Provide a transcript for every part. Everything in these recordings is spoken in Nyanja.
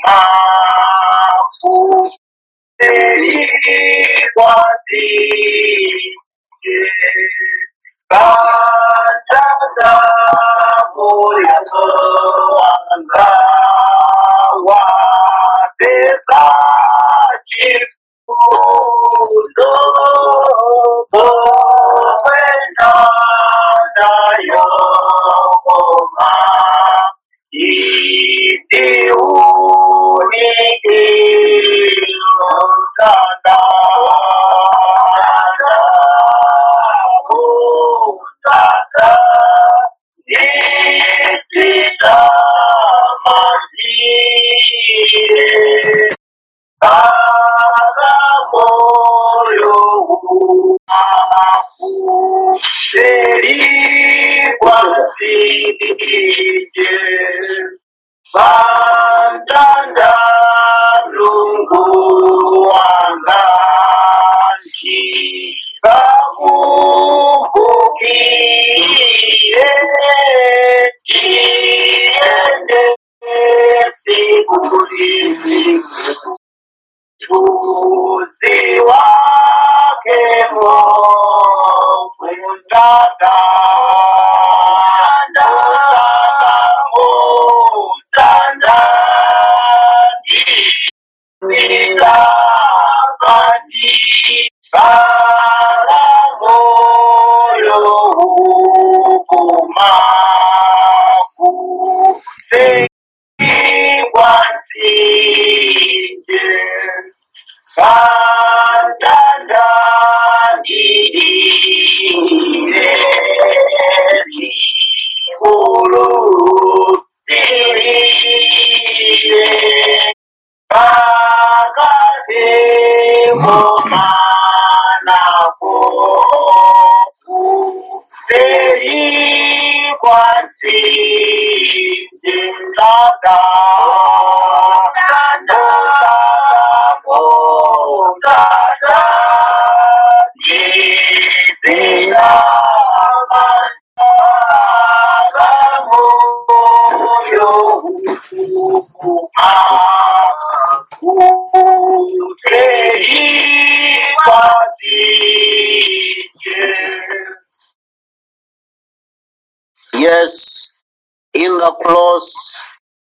Yes, in the close,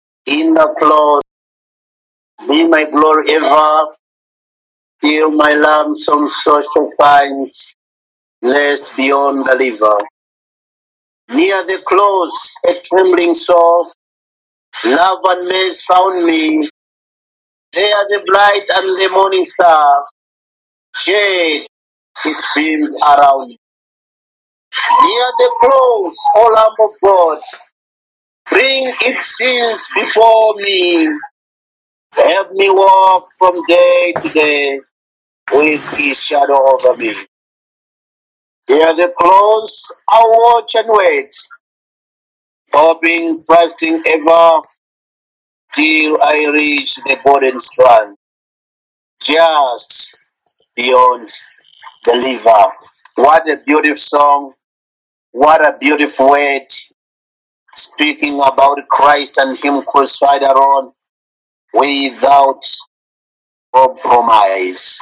in the close, be my glory ever, till my lamps on social finds, blessed beyond the river. Near the close, a trembling soul, love and mercy found me. There the bright and the morning star, shade its beams around. Near the close, O Lamb of God, bring its sins before me. Help me walk from day to day with his shadow over me. Near the close, I watch and wait, hoping, trusting ever till I reach the golden strand, just beyond the river. What a beautiful song! What a beautiful word speaking about Christ and Him crucified alone without compromise.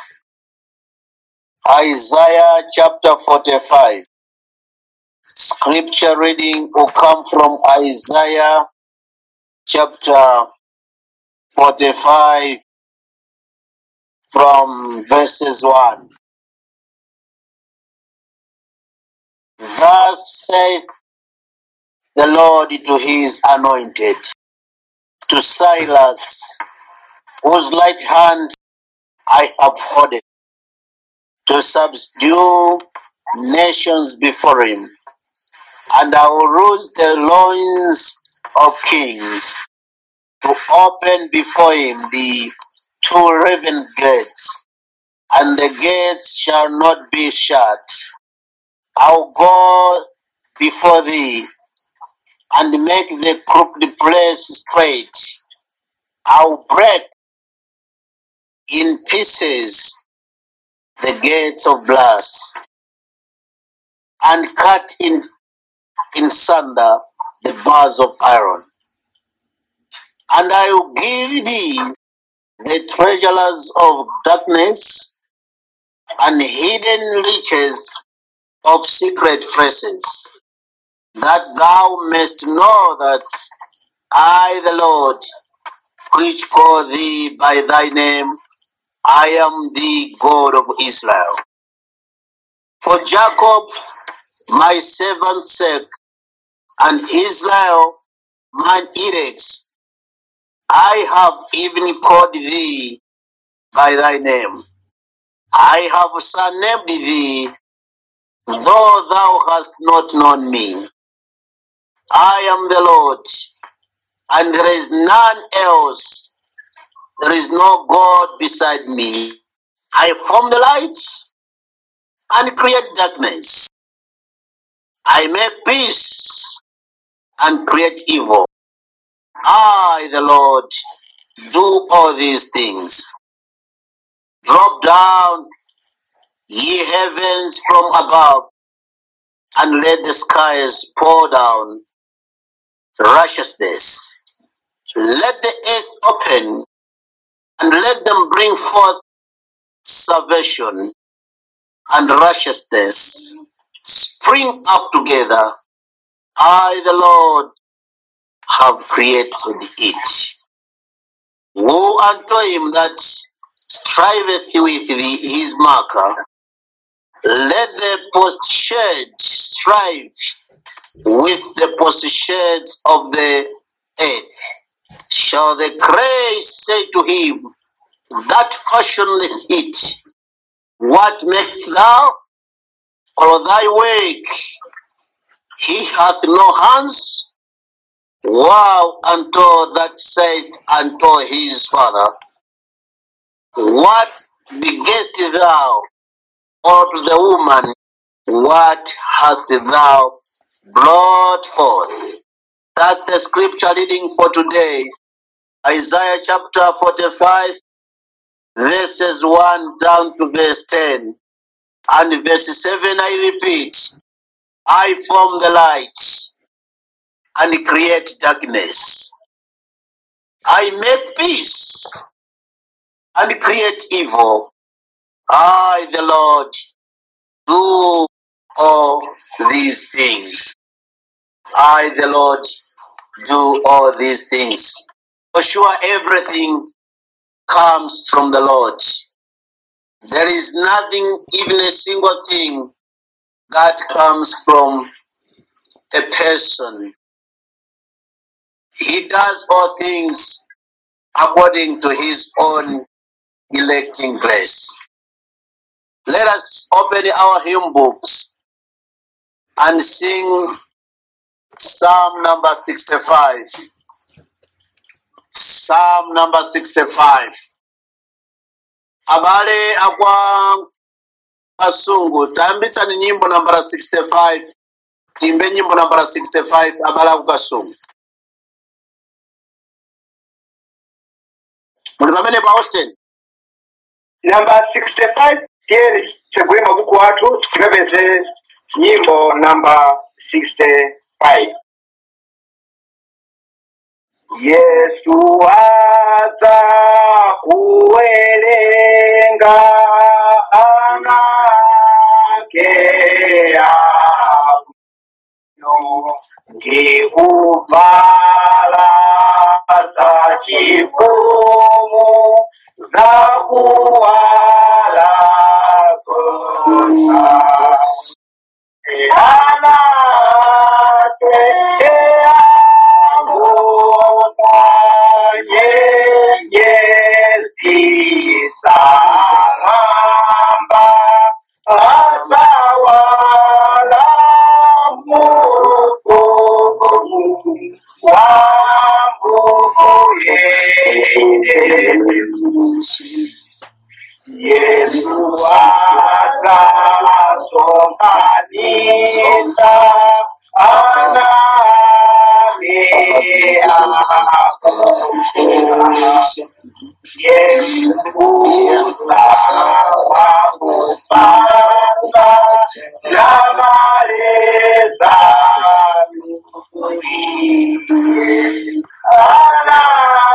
Isaiah chapter 45. Scripture reading will come from Isaiah chapter 45 from verses 1. Thus saith the Lord to his anointed, to Silas, whose right hand I have holded, to subdue nations before him, and I will loose the loins of kings, to open before him the two raven gates, and the gates shall not be shut. I'll go before thee and make the crooked place straight. I'll break in pieces the gates of brass and cut in, in sunder the bars of iron. And I will give thee the treasures of darkness and hidden riches of secret places, that thou mayst know that I, the Lord, which call thee by thy name, I am the God of Israel. For Jacob, my servant's sake, and Israel, mine elect, I have even called thee by thy name. I have surnamed thee, though thou hast not known me. I am the Lord, and there is none else. There is no God beside me. I form the light and create darkness. I make peace and create evil. I, the Lord, do all these things. Drop down, ye heavens from above, and let the skies pour down righteousness. Let the earth open, and let them bring forth salvation and righteousness. Spring up together. I, the Lord, have created it. Woe unto him that striveth with the, his marker. Let the postshed strive with the postshed of the earth. Shall the clay say to him that fashioneth it, What makest thou? Or thy work? He hath no hands. Woe unto that saith unto his father, What begettest thou? Or to the woman, What hast thou brought forth? That's the scripture reading for today. Isaiah chapter 45, verses 1 down to verse 10. And verse 7, I repeat, I form the light and create darkness. I make peace and create evil. I, the Lord, do all these things. I, the Lord, do all these things. For sure, everything comes from the Lord. There is nothing, even a single thing, that comes from a person. He does all things according to his own electing grace. Let us open our hymn books and sing Psalm number 65. Psalm number 65. Abale akwa kasungu tayambitsani nyimbo nambara 65 timbe nyimbo nambara 65 abale aku kasungu muli pamene pa austin namba 65 tiyeni tsegule mabuku athu tikapeze nyimbo namba 65 yesu aza kuwerenga anake ano ndikuvala za chifumu za kuwala kota Yesu akasomanisa anani ako Yesu awakupasa namaleza ana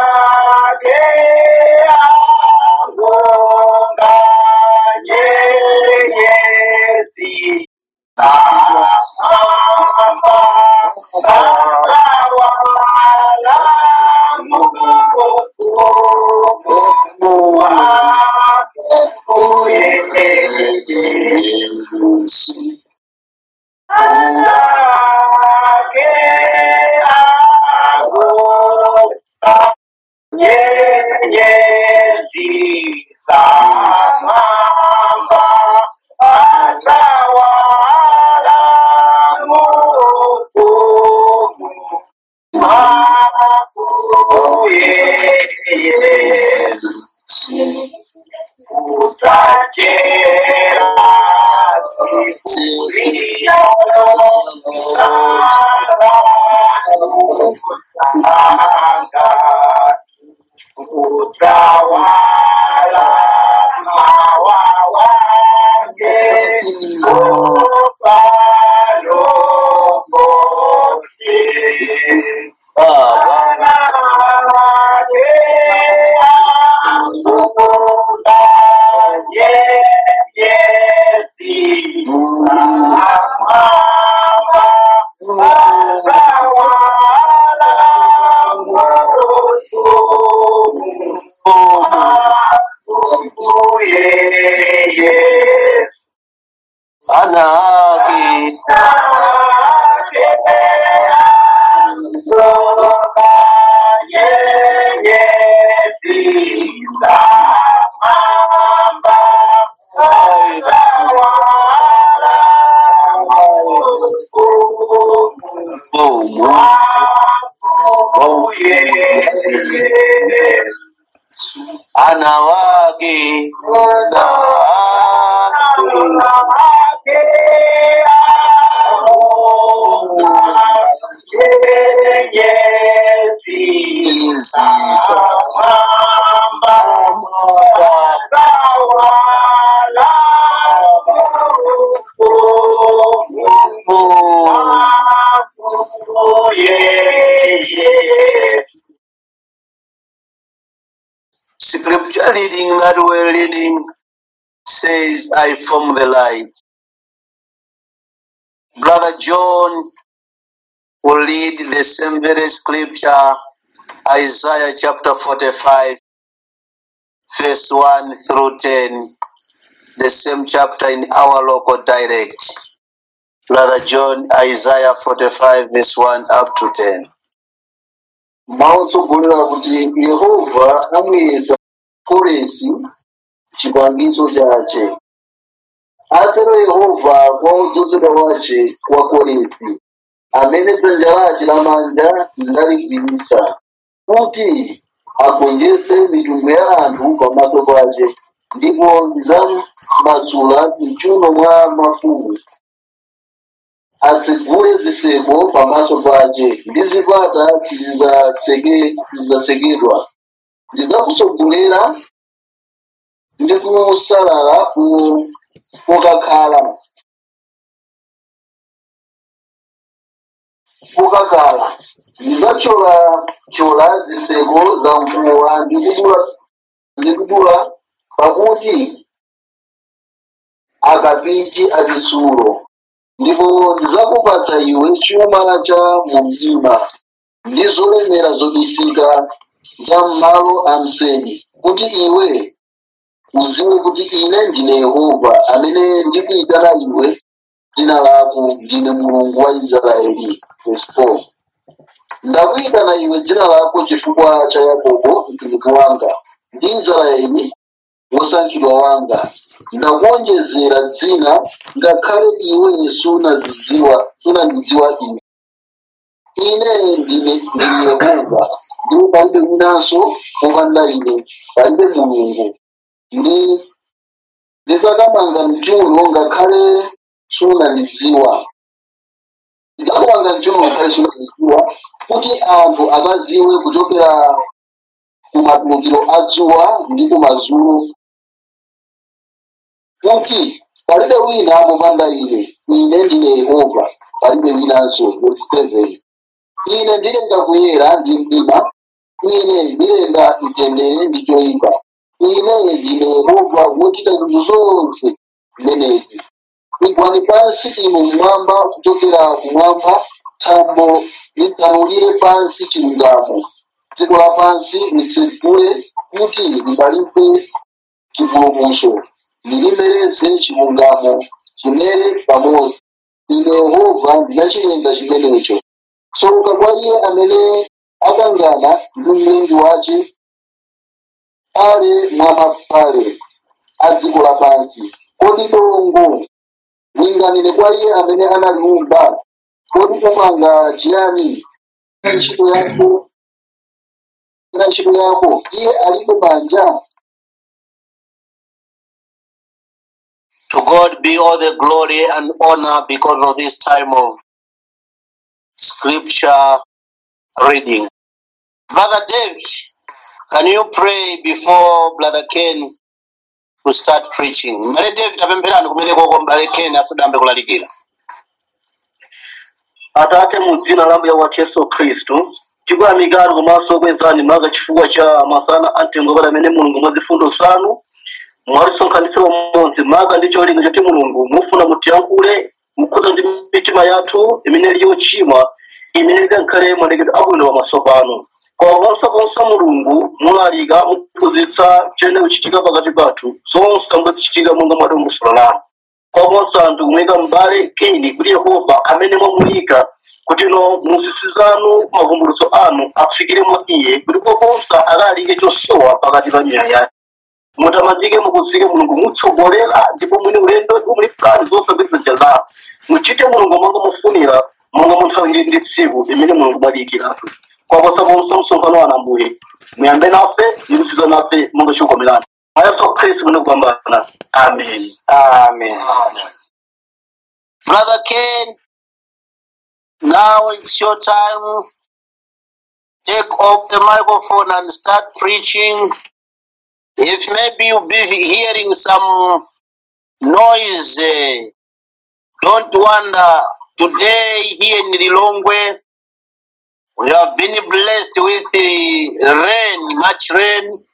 nyenyezi zamamba atawala mufumu makuye utachera sikuria utawala mawawake upalopote Anaki Bomu Anawagi Anawagi Scripture reading that we're reading says, I form the light. Brother John will read the same very scripture, Isaiah chapter 45, verse 1 through 10, the same chapter in our local dialect. Brother John, Isaiah 45, verse 1 up to 10. mawutsogolera kuti yehova amuyesa koresi chipangizo chache atero yehova kwa wodzozedwa wace wa koresi amene dzanja lace lamanja ndaligwiritsa kuti agonjetse mitundu ya anthu pamaso pace ndipo ndidzamasula mchuno mwa mafumu atsegule ziseko pamaso pace ndi zipata sizidzatseke- sizidzatsekedwa ndidzakutsogolera ndi kusalala ku- kokakhala kokakhala ndidzathyola ziseko za mvula ndi kudula- ndi kudula pakuti akapiti achitsulo ndipo ndidzakupatsa iwe chuma cha mu mdima ndi zolemera zobisika za m'malo a mseri kuti iwe uziwe kuti ine ndine yehova amene ndikuyitana iwe dzina lako ndine mulungu wa israeli Verse 4. ndakuyitana iwe dzina lako chifukwa cha yakobo mtumiki wanga ndi israeli wosankhidwa wanga ndakuonjezera dzina ngakhale iwe sunazidziwa sunandidziwa ine ine ndine ndine yehova ndipo palibe winanso popanda ine palibe mulungu ndi ndidzakamanga mchuno ngakhale sunandidziwa ndidzakamanga mchuno ngakhale sunandidziwa kuti anthu akaziwe kuchokera kumatulukiro a dzuwa ndi kumadzulo kuti palibe wina popanda ine ine ndine yehova palibe winanso verse 7 ine ndilenga kuyera ndi mdima ine ndilenga mtendere ndi choyipa ine ndine yehova wochita zinthu zonse zimenezi igwani pansi inu mmwamba kuchokera kumwamba thambo litsanulire pansi chilungamo dziko lapansi litsegule kuti libalize chipulumutso lilimereze chilungamo chimere pamodzi ine yehova ndinachilenga chimenecho tsoka kwa iye amene akangana ndi mlengi wace ale mwa mapale a dziko lapansi kodi dongo linganire kwa iye amene analiumba kodi upanga chiyani na ntchito yako na ntchito yako iye alibe manja To God be all the glory and honor because of this time of scripture reading. Brother Dave, can you pray before Brother Ken to start preaching? Mbale Dave tapempherani kumene koko mbale Ken asadambe kulalikira. atate mu dzina la mbuye wathu yesu khristu tikuyamikani komanso kwezani maka chifukwa cha masana amtengopala amene mulungu mwa zifundo zanu mwatisonkhanitsa umodzi maka ndi cholinga choti mulungu mufuna mutiyankhule mukhuza ndi mitima yathu imene ili yochimwa imene ikankhale malekedwe abwino pamaso panu koma ponse mulungu mulalika mukuphunzitsa chene kuchitika pakati pathu zonse amwe zichitika monga mwadongosolo lanu kwaponso anthu kumuyika m'bale keni kuti yehova amene mwamuyika kuti no muzisi zanu mavumbulutso anu afikire mwa iye kuti kwaponso alalike chosowa pakati pa miyoyo yake mutamandike mukuzike mulungu mutsogolera ndipo mwini ulendo ndipo muli fulani zosapeza jaza muchite mulungu monga mufunira monga munthawi ili ndi tsiku imene mulungu mwaliyikiratu kwaposa ponso msonkhano wa nambuye muyambe nafe ndikusiza nafe monga chikomerani mwa yesu khristu mune kupambana amen amen Brother Ken, now it's your time. Take off the microphone and start preaching. If maybe you'll be hearing some noise, eh, don't wonder. Today here in Lilongwe, we have been blessed with the rain, much rain,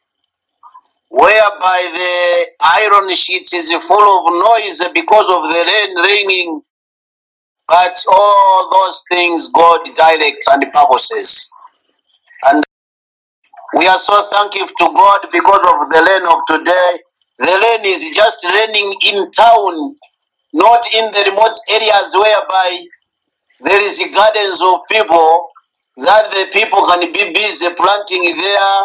whereby the iron sheet is full of noise because of the rain raining. But all those things God directs and purposes. And we are so thankful to God because of the rain of today. The rain is just raining in town, not in the remote areas whereby there is gardens of people that the people can be busy planting their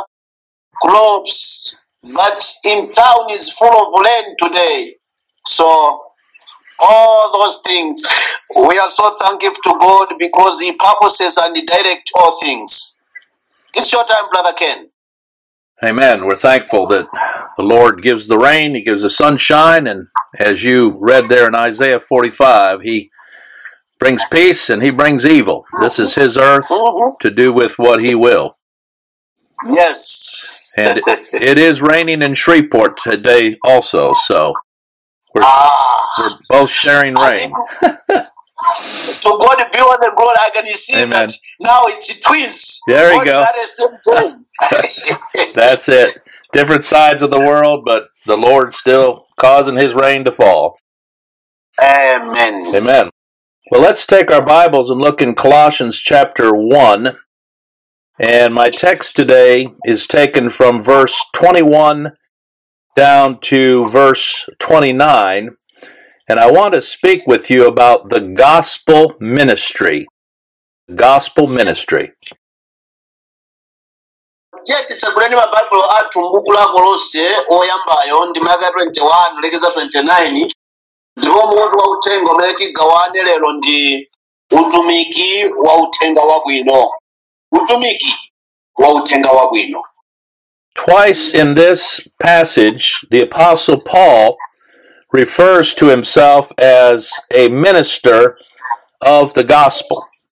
crops. But in town is full of rain today. So all those things, we are so thankful to God because He purposes and He directs all things. It's your time, Brother Ken. Amen. We're thankful that the Lord gives the rain, He gives the sunshine, and as you read there in Isaiah 45, He brings peace and He brings evil. This is His earth Mhm. to do with what He will. Yes. And it is raining in Shreveport today also, so we're, Ah. we're both sharing rain. to God be all the glory. I can see Amen. that now it's twins. There you Both go. At the same time. That's it. Different sides of the world, but the Lord's still causing His rain to fall. Amen. Amen. Well, let's take our Bibles and look in Colossians chapter 1. And my text today is taken from verse 21 down to verse 29. And I want to speak with you about the gospel ministry. Gospel ministry. tiye titsaguleni mabaibulo athu m'buku la kolose oyambayo ndi maka 21 lekeza 29 ndipo mutu wa uthenga umene tigawane lero ndi utumiki wa uthenga wabwino utumiki wa uthenga wabwino Twice in this passage, the Apostle Paul refers to himself as a minister of the gospel.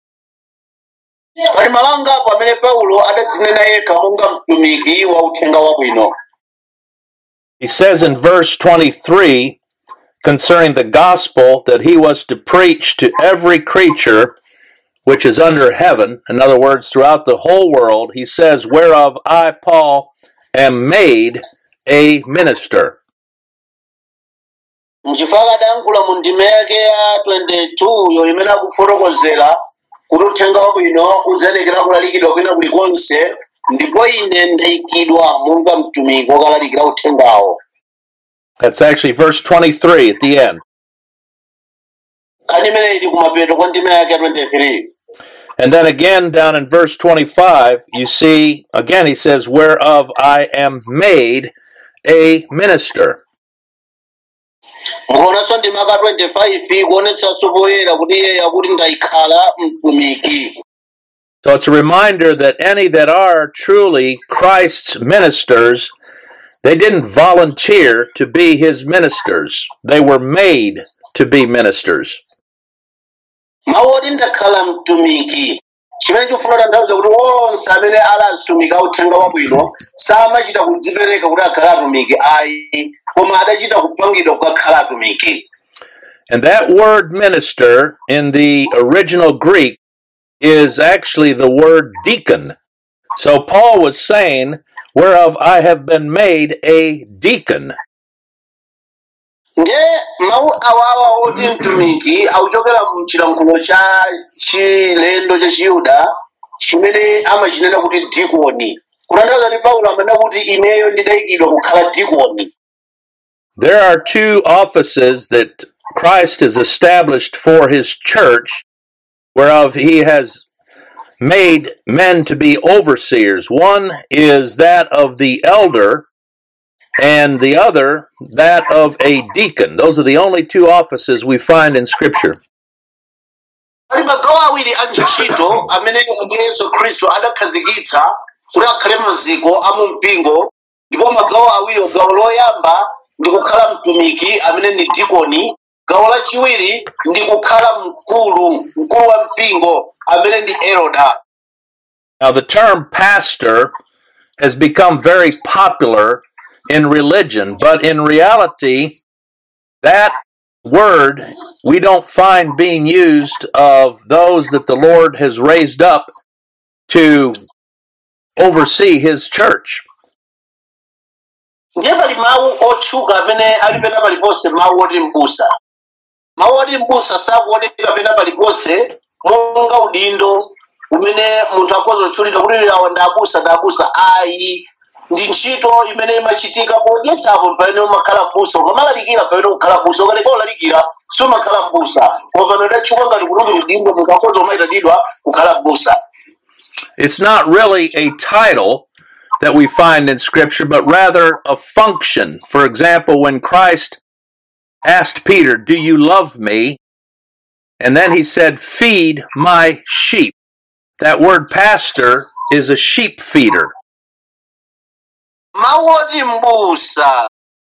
pali malangapo amene paulo adatsinena yekha monga mtumiki wa uthenga wabwino He says in verse 23 concerning the gospel that he was to preach to every creature which is under heaven, in other words, throughout the whole world, he says, Whereof I, Paul, am made a minister. nchifukwa adayankhula mu ndima yake ya 22 yo imene akufotokozera kuti uthenga wabwino udzalekera kulalikidwa kwina kulikonse ndipo ine ndayikidwa monga mtumiki wokalalikira uthengawo That's actually verse 23 at the end. kani imene ili kumapeto kwa ndima yake ya 23 And then again, down in verse 25, you see, again, he says, Whereof I am made a minister. mukuonanso ndi maka 25 kuonetsanso poyera kuti iye akuti ndayikhala mtumiki So it's a reminder that any that are truly Christ's ministers, they didn't volunteer to be his ministers. They were made to be ministers. mawu oti ndakhala mtumiki chimene chifuna tanthauza kuti onse amene ali atumiki a uthenga wabwino samachita kudzipereka kuti akhale atumiki ayi koma adachita kupangidwa kukakhala atumiki And that word minister in the original Greek is actually the word deacon. So Paul was saying, Whereof I have been made a deacon. nge mawu awawa oti mtumiki akuchokera mchilankhulo cha chilendo cha chiyuda chimene amachinena kuti dikoni kutanthauza kuti paulo amanena kuti ineyo ndidayikidwa kukhala dikoni There are two offices that Christ has established for his church, whereof he has made men to be overseers. One is that of the elder, and the other that of a deacon. Those are the only two offices we find in Scripture. pali magawo awiri a ntchito amene ambuye yesu khristu adakhazikitsa kuti akhale maziko a mu mpingo ndipo magawo awiri gawo loyamba ndi kukhala mtumiki amene ni dikoni gawo lachiwiri ndi kukhala mkulu mkulu wa mpingo amene ndi eroda Now, the term pastor has become very popular in religion, but in reality, that word we don't find being used of those that the Lord has raised up to oversee his church. ndiye pali mawu otchuka amene ali pena paliponse mawu oti m'busa mawu oti m'busa sakuoneka pena paliponse monga udindo umene munthu akhoza kutchulidwa kuti awa ndi abusa ndi abusa ayi ndi ntchito imene imachitika podyetsapo pamene umakhala m'busa ukamalalikira pamene ukhala m'busa ukaleka ulalikira sumakhala m'busa koma pano idatchuka ngati kuti uli udindo munthu akhoza umayitanidwa kukhala m'busa It's not really a title that we find in Scripture, but rather a function. For example, when Christ asked Peter, Do you love me? And then he said, Feed my sheep. That word pastor is a sheep feeder. mawu oti m'busa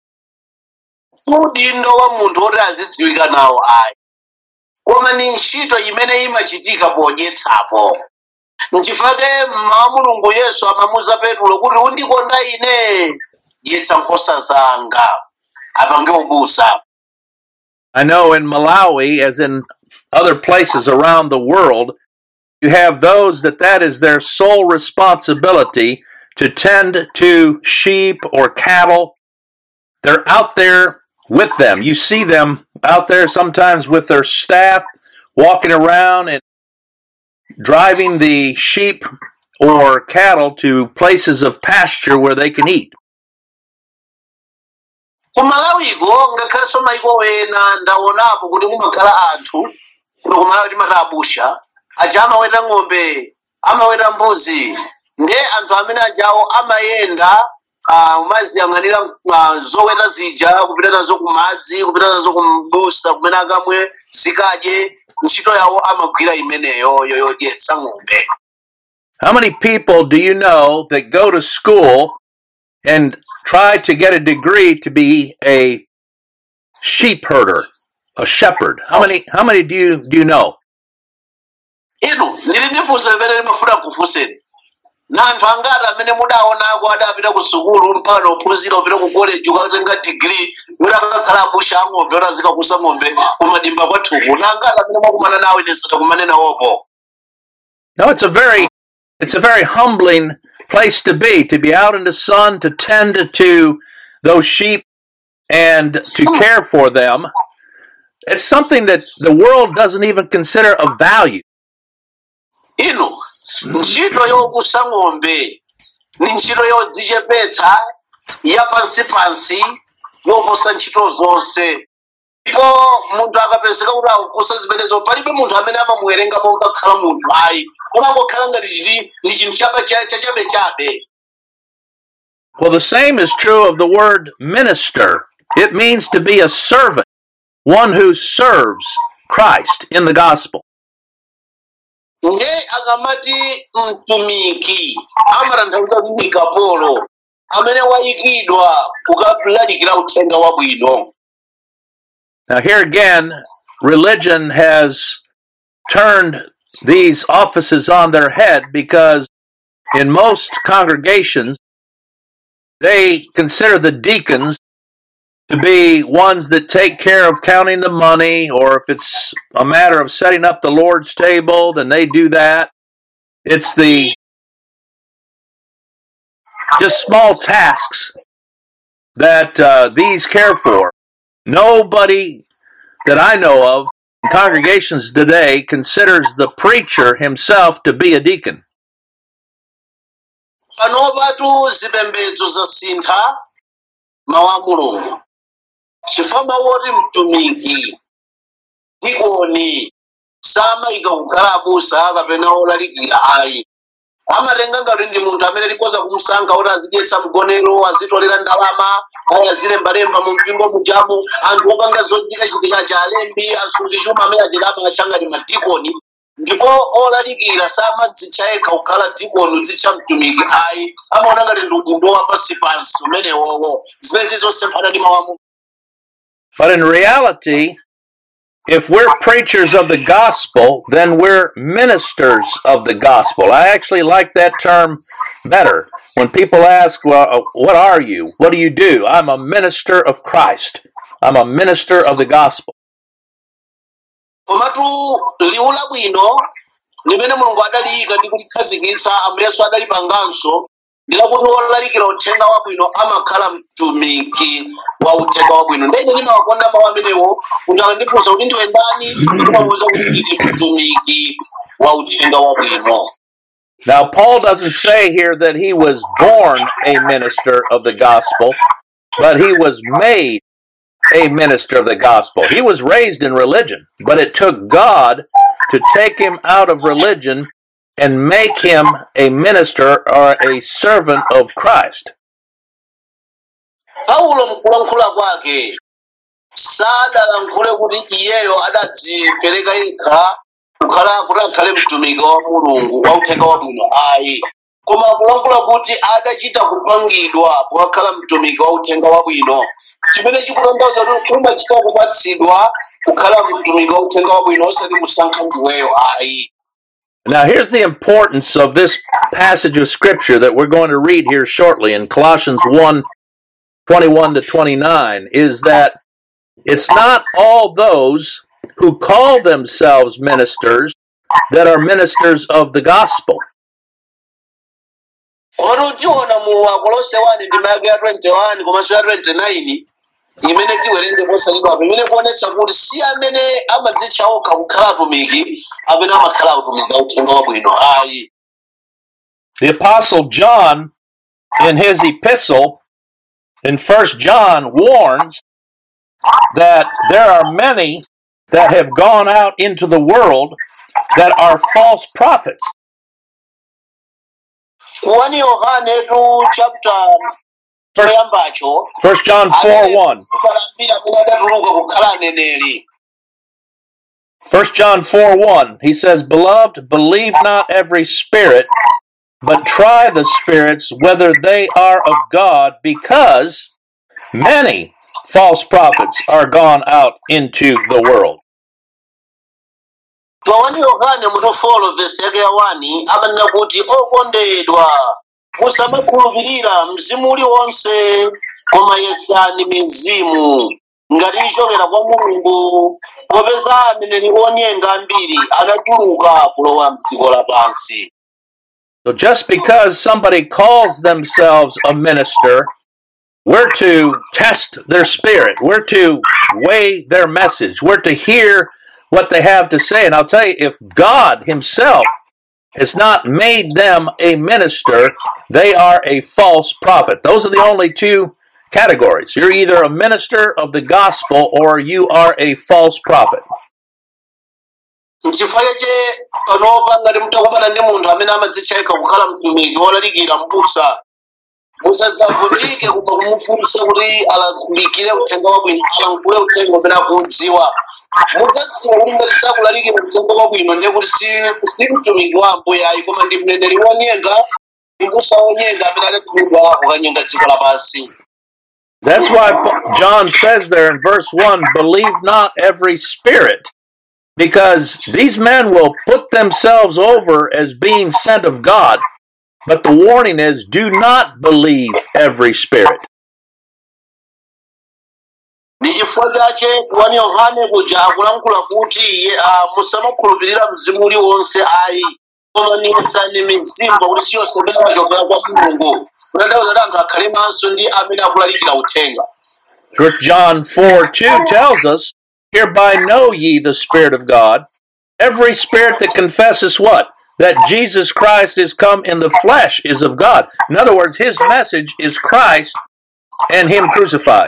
udindo wa munthu woti azidziwika nawo ayi koma ni ntchito imene imachitika podyetsapo nchifake mmawa mulungu yesu amamuza petulo kuti undikonda ine dyetsa nkhosa zanga apange ubusa I know in Malawi, as in other places around the world, you have those that that is their sole responsibility to tend to sheep or cattle. They're out there with them. You see them out there sometimes with their staff walking around and driving the sheep or cattle to places of pasture where they can eat. kumalawiko ngakhalenso maiko ena ndaonapo kuti mumakhala anthu kuno kumalawi timati abusha aja amaweta ng'ombe amaweta mbuzi nde anthu amene ajawo amayenda ah, umaziyang'anira ah, zoweta zija kupita nazo kumadzi kupita nazo kumbusa kumene akamwe zikadye ntchito yawo amagwira imeneyo yo yodyetsa ng'ombe How many people do you know that go to school and try to get a degree to be a sheep herder, a shepherd? How many how many do you do you know? inu ndili ndi funso limene limafuna kufunseni na anthu angati amene mudaonako adapita ku sukulu mpaka ophunzira upita ku college ukatenga degree kuti akakhala abusha ang'ombe kuti azikakusa ng'ombe kumadimba kwathuku na angati amene mwakumana nawo ine sitakumane nawopo No, it's a very it's a very humbling place to be, to be out in the sun, to tend to those sheep and to care for them. It's something that the world doesn't even consider of value. inu ntchito yokusa ng'ombe ni ntchito yodzichepetsa yapansipansi yoposa ntchito zonse ndipo munthu akapezeka kuti akukusa zimenezo palibe munthu amene amamuwerenga monga khala munthu ayi amangokhala ngati chiti ndi chinthu chapa- cha- chachabechabe Well, the same is true of the word minister. It means to be a servant, one who serves Christ in the gospel. nge akamati mtumiki amatanthauza kuti kapolo amene wayikidwa kukalalikira uthenga wabwino Now, here again, religion has turned these offices on their head because in most congregations, they consider the deacons to be ones that take care of counting the money, or if it's a matter of setting up the Lord's table, then they do that. It's the just small tasks that uh, these care for. Nobody that I know of in congregations today considers the preacher himself to be a deacon. panopatu zipembedzo zasintha mawu a mulungu chifukwa mawu oti mtumiki dikoni samayika kukhala abusa kapena olalikira ayi amatenga ngati ndi munthu amene likoza kumusankha kuti azidyetsa mgonero azitolera ndalama ayi azilembalemba mu mpingo mujamu anthu opanga zochitikachitika cha alembi asungi chuma amene achilama achangati madikoni ndipo olalikira samadzitcha yekha kukhala dikoni udzitcha mtumiki ayi amaona ngati ndi udindo wa pansipansi umenewowo zimene zosemphana ndi mawu a Mulungu. But in reality, if we're preachers of the gospel, then we're ministers of the gospel. I actually like that term better. When people ask, well, uh, what are you? What do you do? I'm a minister of Christ. I'm a minister of the gospel. komatu liwu labwino limene mulungu adaliyika ndi kulikhazikitsa ambuyesu adalipanganso ndi lakuti wolalikira uthenga wabwino amakhala mtumiki wa uthenga wabwino ndene ndimawakonda mawu amenewo munthu akandifunsa kuti ndiwe ndani ndimamuwuza kuti ndili mtumiki wa uthenga wabwino Now, Paul doesn't say here that he was born a minister of the gospel, but he was made a minister of the gospel. He was raised in religion, but it took God to take him out of religion and make him a minister or a servant of Christ. paulo mkulankhula kwake sadalankhule kuti iyeyo adadzipereka yekha kukhala kuti akhale mtumiki wa mulungu wa uthenga wabwino ayi koma akulankhula kuti adachita kupangidwa kukakhala mtumiki wa uthenga wabwino chimene chikutanthauza kuti umachita kupatsidwa kukhala mtumiki wa uthenga wabwino osati kusankha ndiweyo ayi Now, here's the importance of this passage of Scripture that we're going to read here shortly in Colossians 1 21 to 29 is that it's not all those who call themselves ministers that are ministers of the gospel. Oro tiona mu Akolose 1 ndima yake ya 21 komanso ya 29 imene tiwerenge posalidwa apo imene kuonetsa kuti si amene amadzitcha okha kukhala atumiki amene amakhala atumiki a uthenga wabwino ayi The Apostle John, in his epistle in First John, warns that there are many that have gone out into the world that are false prophets. kuwani yohane tu chapter choyambacho First John 4 1. palambira amene adatuluka kukhala aneneri First John 4 1, he says, Beloved, believe not every spirit, but try the spirits whether they are of God, because many false prophets are gone out into the world. tuwani yohane mutu 4 vesi yake ya 1 amanena kuti okondedwa musamakhulupirira mzimu uliwonse koma yesani mizimu ngati ichokera kwa mulungu popeza aneneri onyenga ambiri anatuluka kulowa mdziko lapansi So just because somebody calls themselves a minister, we're to test their spirit. We're to weigh their message. We're to hear what they have to say. And I'll tell you, if God Himself has not made them a minister, they are a false prophet. Those are the only two categories. You're either a minister of the gospel or you are a false prophet. nchifukwa chache panopa ngati mutakumana ndi munthu amene amadzitchaika kukhala mtumiki wolalikira mbusa musadzavutike koma kumufunsa kuti alalikire uthenga wabwino alankhule uthenga umene akuudziwa mudzadziwa kuti ngati sakulalikira uthenga wabwino ndiye kuti si si mtumiki wa ambuye ayi koma ndi mneneri wonyenga ndi mbusa wonyenga amene adatumidwa kukanyenga dziko lapansi That's why Pa- John says there in verse 1 believe not every spirit, because these men will put themselves over as being sent of God. But the warning is do not believe every spirit. ndi chifukwa chache wani yohane kuja akulankhula kuti iye ah, musamakhulupirira mzimu uliwonse ayi koma niyesani mizimu kuti siyonse imene imachokera kwa mulungu kutanthauza kuti anthu akhale maso ndi amene akulalikira uthenga First John 4 2 tells us, Hereby know ye the Spirit of God. Every spirit that confesses what? That Jesus Christ is come in the flesh is of God. In other words, his message is Christ and him crucified.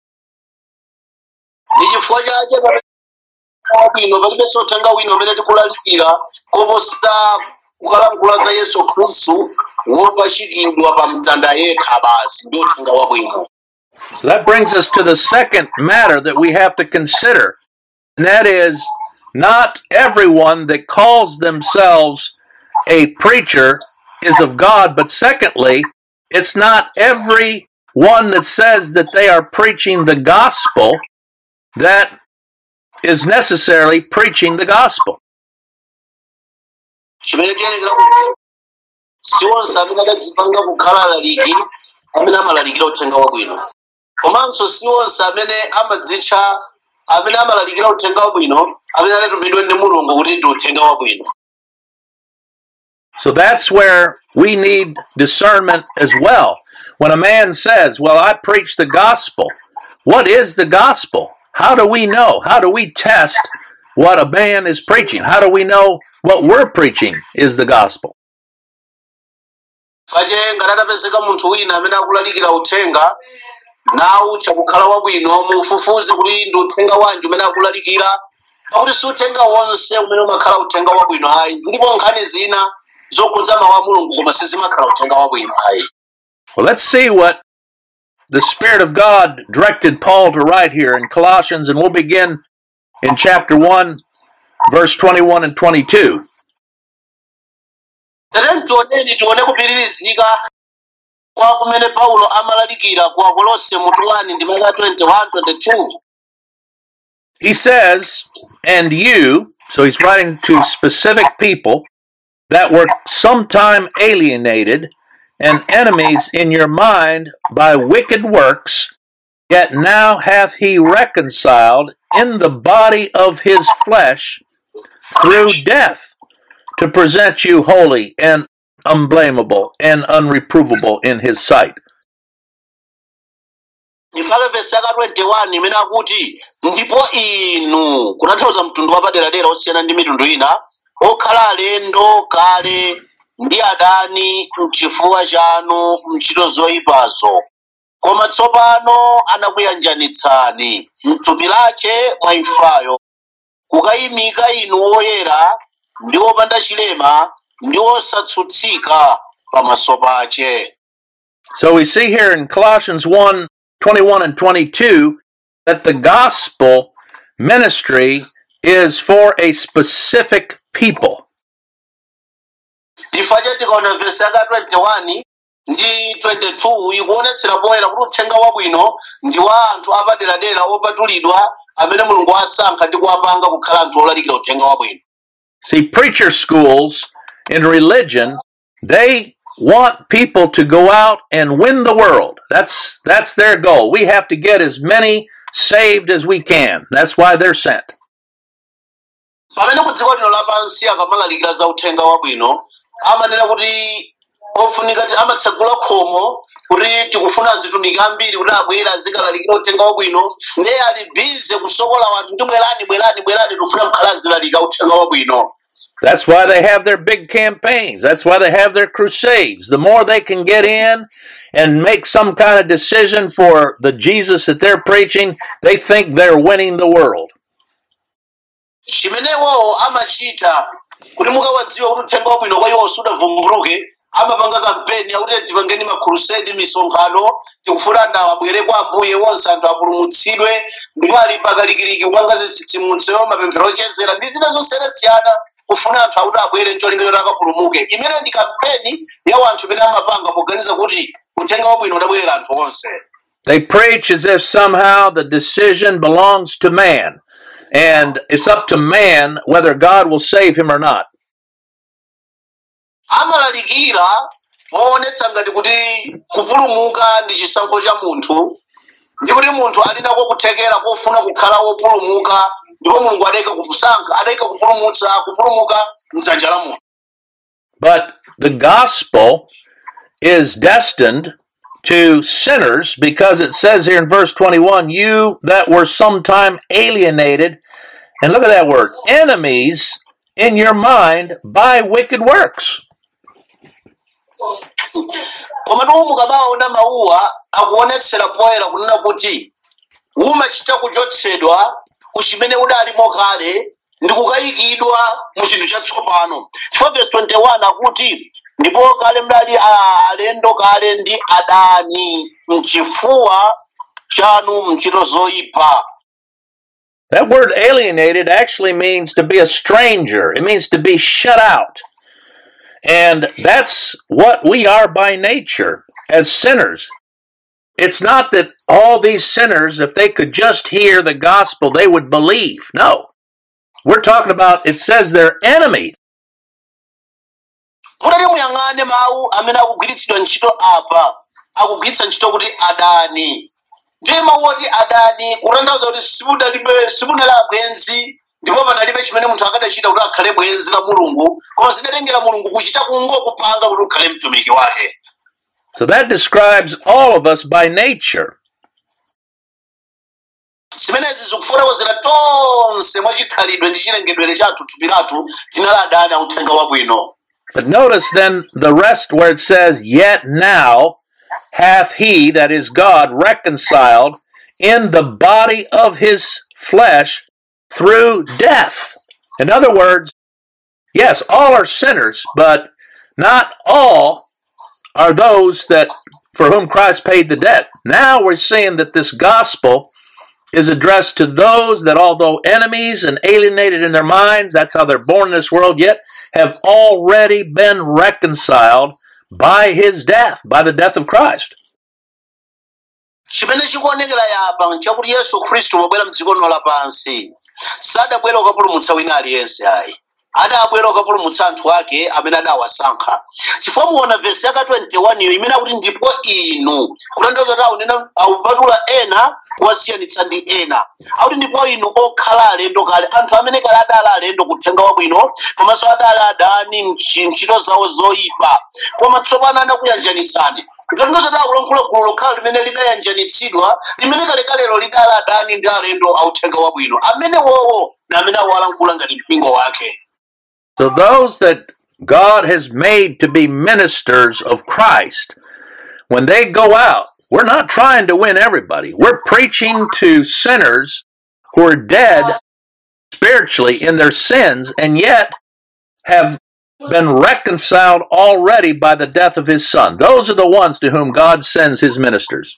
ndi chifukwa chache pamene wabwino palibenso uthenga wina umene tikulalikira koposa kukalankhula za yesu khristu wopachikidwa pa mtanda yekha basi ndi uthenga wabwino So that brings us to the second matter that we have to consider, and that is not everyone that calls themselves a preacher is of God, but secondly, it's not every one that says that they are preaching the gospel that is necessarily preaching the gospel. chimene tiyenekera kuti si onse amene adadzipanga kukhala alaliki amene amalalikira uthenga wabwino komanso si onse amene amadzitcha amene amalalikira uthenga wabwino amene adatumidwe ndi mulungu kuti ndi uthenga wabwino So that's where we need discernment as well. When a man says, Well, I preach the gospel, what is the gospel? How do we know? How do we test what a man is preaching? How do we know what we're preaching is the gospel? pache ngati atapezeka munthu wina amene akulalikira uthenga nawu chakukhala wabwino mufufuze kuti ndi uthenga wanji umene akulalikira pakuti si uthenga wonse umene umakhala uthenga wabwino ayi zilipo nkhani zina zokhudza mawu a mulungu koma sizimakhala uthenga wabwino ayi Well, let's see what the Spirit of God directed Paul to write here in Colossians, and we'll begin in chapter 1, verse 21 and 22. tere tioneni tione kupitirizika kwa kumene paulo amalalikira ku akolose mutu 1 ndi maka 21 22 He says, and you, so he's writing to specific people that were sometime alienated and enemies in your mind by wicked works, yet now hath he reconciled in the body of his flesh through death to present you holy and unblameable and unreprovable in his sight. ndifake vesi yaka 21 imene akuti ndipo inu kutanthauza mtundu wapaderadera osiyana ndi mitundu ina okhala alendo kale ndi adani mchifuwa chanu mchito zoyipazo koma tsopano anakuyanjanitsani mthupi lache mwa imfayo kukayimika inu woyera ndi wopanda chilema ndi wosatsutsika pamaso pache So we see here in Colossians 1 21 and 22 that the gospel ministry is for a specific people. chifukwa tikaona vesi yaka 21 ndi 22 ikuonetsera poyera kuti uthenga wabwino ndi wa anthu apaderadera opatulidwa amene mulungu wasankha ndi kuwapanga kukhala anthu olalikira uthenga wabwino See, preacher schools in religion, they want people to go out and win the world. That's that's their goal. We have to get as many saved as we can. That's why they're sent. pamene ku dziko lino lapansi akamalalikira za uthenga wabwino amanena kuti ofunika ti amatsegula khomo kuti tikufuna atumiki ambiri kuti abwere azikalalikira uthenga wabwino ndiye ali bize kusokola wanthu ndi bwerani bwerani bwerani tikufuna mkhala azilalika uthenga wabwino That's why they have their big campaigns. That's why they have their crusades. The more they can get in and make some kind of decision for the Jesus that they're preaching, they think they're winning the world. chimenewo amachita kuti mukawadziwa kuti uthenga wabwino kwa iwo sudavumbuluke amapanga kampeni yakuti tipangeni makrusedi misonkhano tikufuna anthu abwere kwa ambuye wonse anthu apulumutsidwe ndipo ali pakalikiliki kupanga zitsitsimutso mapemphero ochezera ndi zina zosiyanasiyana kufuna anthu akuti abwere ncholinga choti akapulumuke imene ndi kampeni ya anthu imene amapanga poganiza kuti uthenga wabwino udabwerera anthu onse They preach as if somehow the decision belongs to man, and it's up to man whether God will save him or not. amalalikira moonetsa ngati kuti kupulumuka ndi chisankho cha munthu ndi kuti munthu ali nako kuthekera kofuna kukhala wopulumuka ndipo mulungu adayika kusankha adayika kupulumutsa kupulumuka mdzanja la munthu But the gospel is destined to sinners because it says here in verse 21 you that were sometime alienated, and look at that word, enemies in your mind by wicked works. koma ndiwo mukamaona mawuwa akuonetsera poyera kunena kuti umachita kuchotsedwa ku chimene udalimo kale ndi kukayikidwa mu chinthu chatsopano chifukwa verse 21 akuti ndipo kale mdali a- alendo kale ndi adani mchifuwa chanu mchito zoyipa That word alienated actually means to be a stranger. It means to be shut out. And that's what we are by nature as sinners. It's not that all these sinners, if they could just hear the gospel, they would believe. No. We're talking about, it says they're enemies. mutati muyang'ane mawu amene akugwiritsidwa ntchito apa akugwiritsa ntchito kuti adani ndiye mawu oti adani kutanthauza kuti simudalibe simunali abwenzi ndipo panalibe chimene munthu akadachita kuti akhale bwenzi la mulungu koma zidatengera mulungu kuchita kungokupanga kuti ukhale mtumiki wake So that describes all of us by nature. zimenezi zikufotokozera tonse mwachikhalidwe ndi chilengedwere chathu thupi lathu tinali adani authenga wabwino But notice then the rest where it says, Yet now hath he, that is God, reconciled in the body of his flesh through death. In other words, yes, all are sinners, but not all are those that for whom Christ paid the debt. Now we're seeing that this gospel is addressed to those that although enemies and alienated in their minds, that's how they're born in this world, yet have already been reconciled by his death, by the death of Christ. chimene chikuonekera yapa nchakuti yesu khristu wabwera mdziko lino lapansi sadabwera kukapulumutsa wina aliyense ayi adabwera kukapulumutsa anthu ake amene adawasankha chifukwa muona vesi yaka 21 iyo imene akuti ndipo inu kutanthauza kuti aunena awupatula ena kuwasiyanitsa ndi ena akuti ndipo inu okhala alendo kale anthu amene kale adali alendo kuthenga wabwino komanso adali adani mchi- ntchito zawo zoyipa koma tsopano anakuyanjanitsani kutanthauza kuti akulankhula gulu lokhala limene lidayanjanitsidwa limene kalekalero lidali adani ndi alendo authenga wabwino amene wowo na amene awalankhula ngati mpingo wake So those that God has made to be ministers of Christ, when they go out, we're not trying to win everybody. We're preaching to sinners who are dead spiritually in their sins and yet have been reconciled already by the death of his son. Those are the ones to whom God sends his ministers.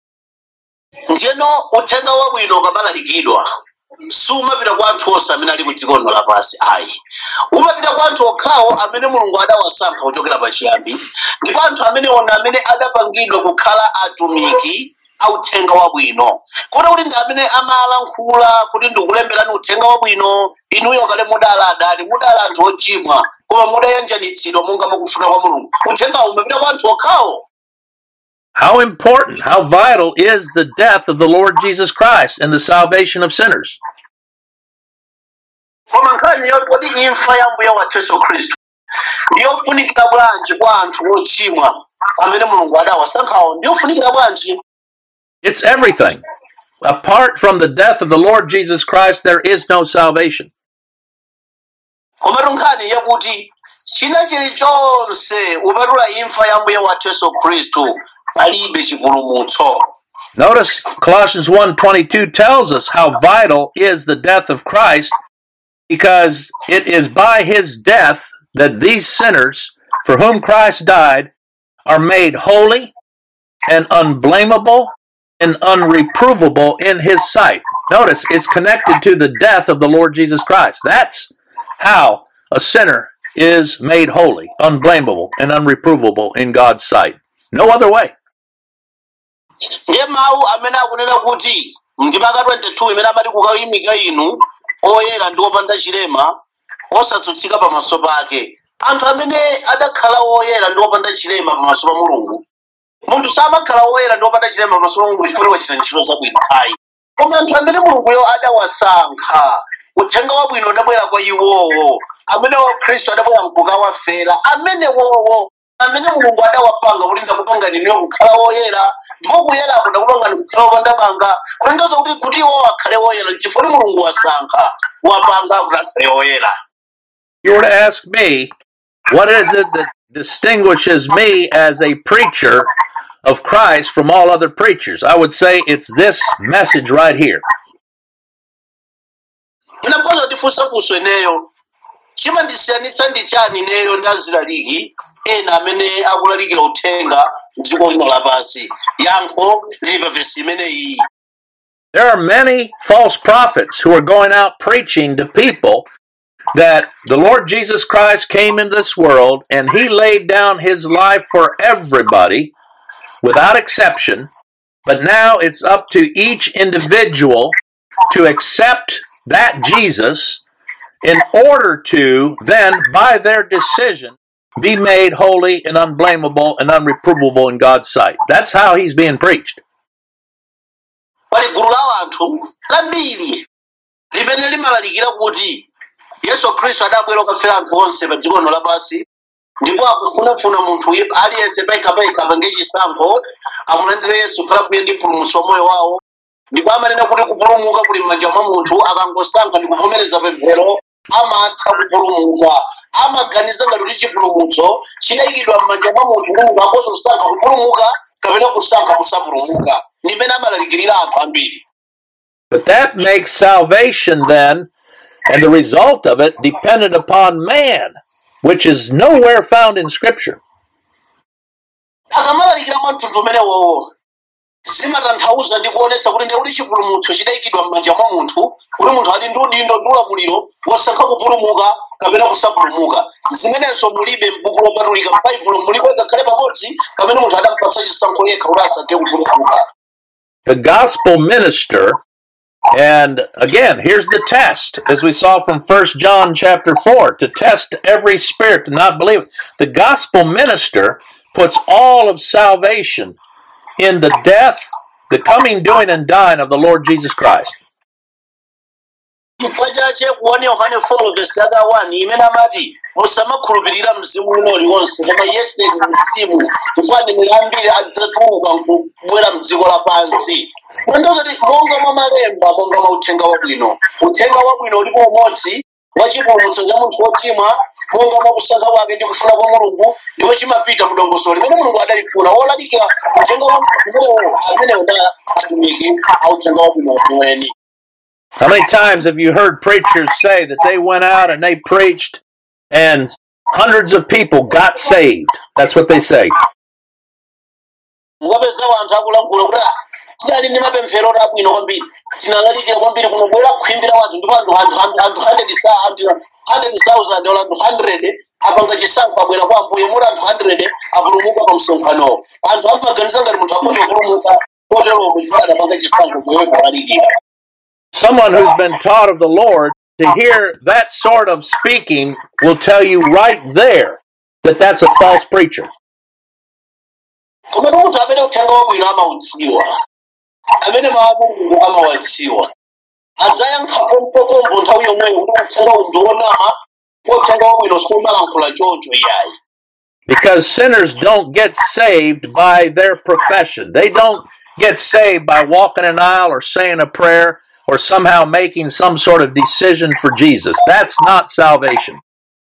njeno uthenga wabwino ukamalalikidwa sumapita kwa anthu onse amene ali ku dziko lino lapansi ayi umapita kwa anthu okhawo amene mulungu adawasankha kuchokera pachiyambi ndipo anthu amene ona amene adapangidwa kukhala atumiki authenga wabwino kodi kuti ndi amene amalankhula kuti ndikulemberani uthenga wabwino inuyo kale mudala adani mudala anthu ochimwa koma mudayanjanitsidwa monga mukufuna kwa mulungu uthengawo umapita kwa anthu okhawo How important, how vital is the death of the Lord Jesus Christ and the salvation of sinners? koma nkhani yoti imfa ya mbuye wathu yesu khristu ndiyofunikira bwanji kwa anthu ochimwa amene mulungu adawasankhawo ndiyofunikira bwanji It's everything. Apart from the death of the Lord Jesus Christ, there is no salvation. komatu nkhani yakuti china chilichonse upatula imfa ya mbuye wathu yesu khristu palibe chipulumutso Notice Colossians 1:22 tells us how vital is the death of Christ because it is by his death that these sinners for whom Christ died are made holy and unblameable and unreprovable in his sight. Notice it's connected to the death of the Lord Jesus Christ. That's how a sinner is made holy, unblameable, and unreprovable in God's sight. No other way. ndiye mawu amene akunena kuti ndimaka 22 imene amati kukayimika inu oyera ndi opanda chilema osatsutsika pamaso pake anthu amene adakhala oyera ndi opanda chilema pamaso pa mulungu munthu samakhala oyera ndi opanda chilema pamaso pa mulungu chifukwa wachita ntchito zabwino ayi koma anthu amene mulunguyo adawasankha uthenga wabwino udabwera kwa iwowo amene khristu adabwera mkukawafera amene wowo amene mulungu adawapanga kuti ndakupangani niyo kukhala woyera ndipo kuyerako ndakupangani kukhala wopanda banga kutanthauza kuti kuti iwowo akhale woyera chifukwa kuti mulungu wasankha wapanga kuti akhale woyera you were to ask me, what is it that distinguishes me as a preacher of Christ from all other preachers? I would say it's this message right here. ndinakhoza kutifunsa funso ineyo chimandisiyanitsa ndi chani ineyo ndazilaliki ena amene akulalikira uthenga mdziko lino lapansi yankho lili pa vesi imeneyi There are many false prophets who are going out preaching to people that the Lord Jesus Christ came into this world and he laid down his life for everybody without exception. But now it's up to each individual to accept that Jesus in order to then, by their decision, be made holy and unblameable and unreprovable in God's sight. That's how he's being preached. pali gulu la anthu lambiri limene limalalikira kuti yesu khristu adabwera kukafera anthu onse pa dziko lino lapansi ndipo akufunafuna munthu wi- aliyense paikapayika apange chisankho amulandire yesu khala mbuye ndi mpulumutsi wa moyo wawo ndipo amanena kuti kupulumuka kuli m'manja mwa munthu akangosankha ndi kuvomereza pemphero amatha kupulumuka amaganiza ngati kuti chipulumutso chidayikidwa m'manja mwa munthu kuti munthu akhoza kusankha kupulumuka kapena kusankha kusapulumuka ndimene amalalikirira anthu ambiri But that makes salvation then, and the result of it, dependent upon man, which is nowhere found in Scripture. akamalalikira mwa mtundu umenewowo zimatanthauza ndi kuonetsa kuti ndekuti chipulumutso chidayikidwa m'manja mwa munthu kuti munthu ali ndi udindo ndi ulamuliro wosankha kupulumuka kapena kusapulumuka zimenenso mulibe m'buku lopatulika m'baibulo mulibe ngakhale pamodzi pamene munthu adampatsa chisankho yekha kuti asankhe kupulumuka The gospel minister, and again, here's the test, as we saw from 1 John chapter 4, to test every spirit to not believe it. The gospel minister puts all of salvation in the death, the coming, doing, and dying of the Lord Jesus Christ. chifukwa chache kuona yohane 4 vesi yaka 1 imene amati musamakhulupirira mzimu uno uliwonse koma yeseni mzimu chifukwa ndi ambiri adzatuluka nkubwera mdziko lapansi kutanthauza kuti monga mwa malemba monga mwa uthenga wabwino uthenga wabwino ulipo umodzi wa chipulumutso cha munthu wochimwa monga mwa kusankha kwake ndi kufuna kwa mulungu ndipo chimapita mdongosolo limene mulungu adalifuna wolalikira uthenga wabwino umenewo amenewo nda atumiki a uthenga wabwino weniweni How many times have you heard preachers say that they went out and they preached and hundreds of people got saved? That's what they say. mukapeza anthu akulankhula kuti "Ah, tinali ndi mapemphero abwino kwambiri tinalalikira kwambiri kunobwera kukhimbira wanthu ndipo anthu anthu anthu anthu 100 sa anthu 100,000 ola anthu 100 apanga chisankho abwera kwa ambuye muri anthu 100 apulumuka pa msonkhanowo anthu amaganiza ngati munthu akhoza kupulumuka kotero omwe chifukwa adapanga chisankho kuyoyo kulalikira Someone who's been taught of the Lord to hear that sort of speaking will tell you right there that that's a false preacher. komatu munthu amene uthenga wabwino amaudziwa amene mawu a mulungu amawadziwa adzayankha pompopompo nthawi yomweyo kuti uthenga uwu ndiwonama uthenga wabwino sikumalankhula choncho iyayi Because sinners don't get saved by their profession. They don't get saved by walking an aisle or saying a prayer or somehow making some sort of decision for Jesus. That's not salvation.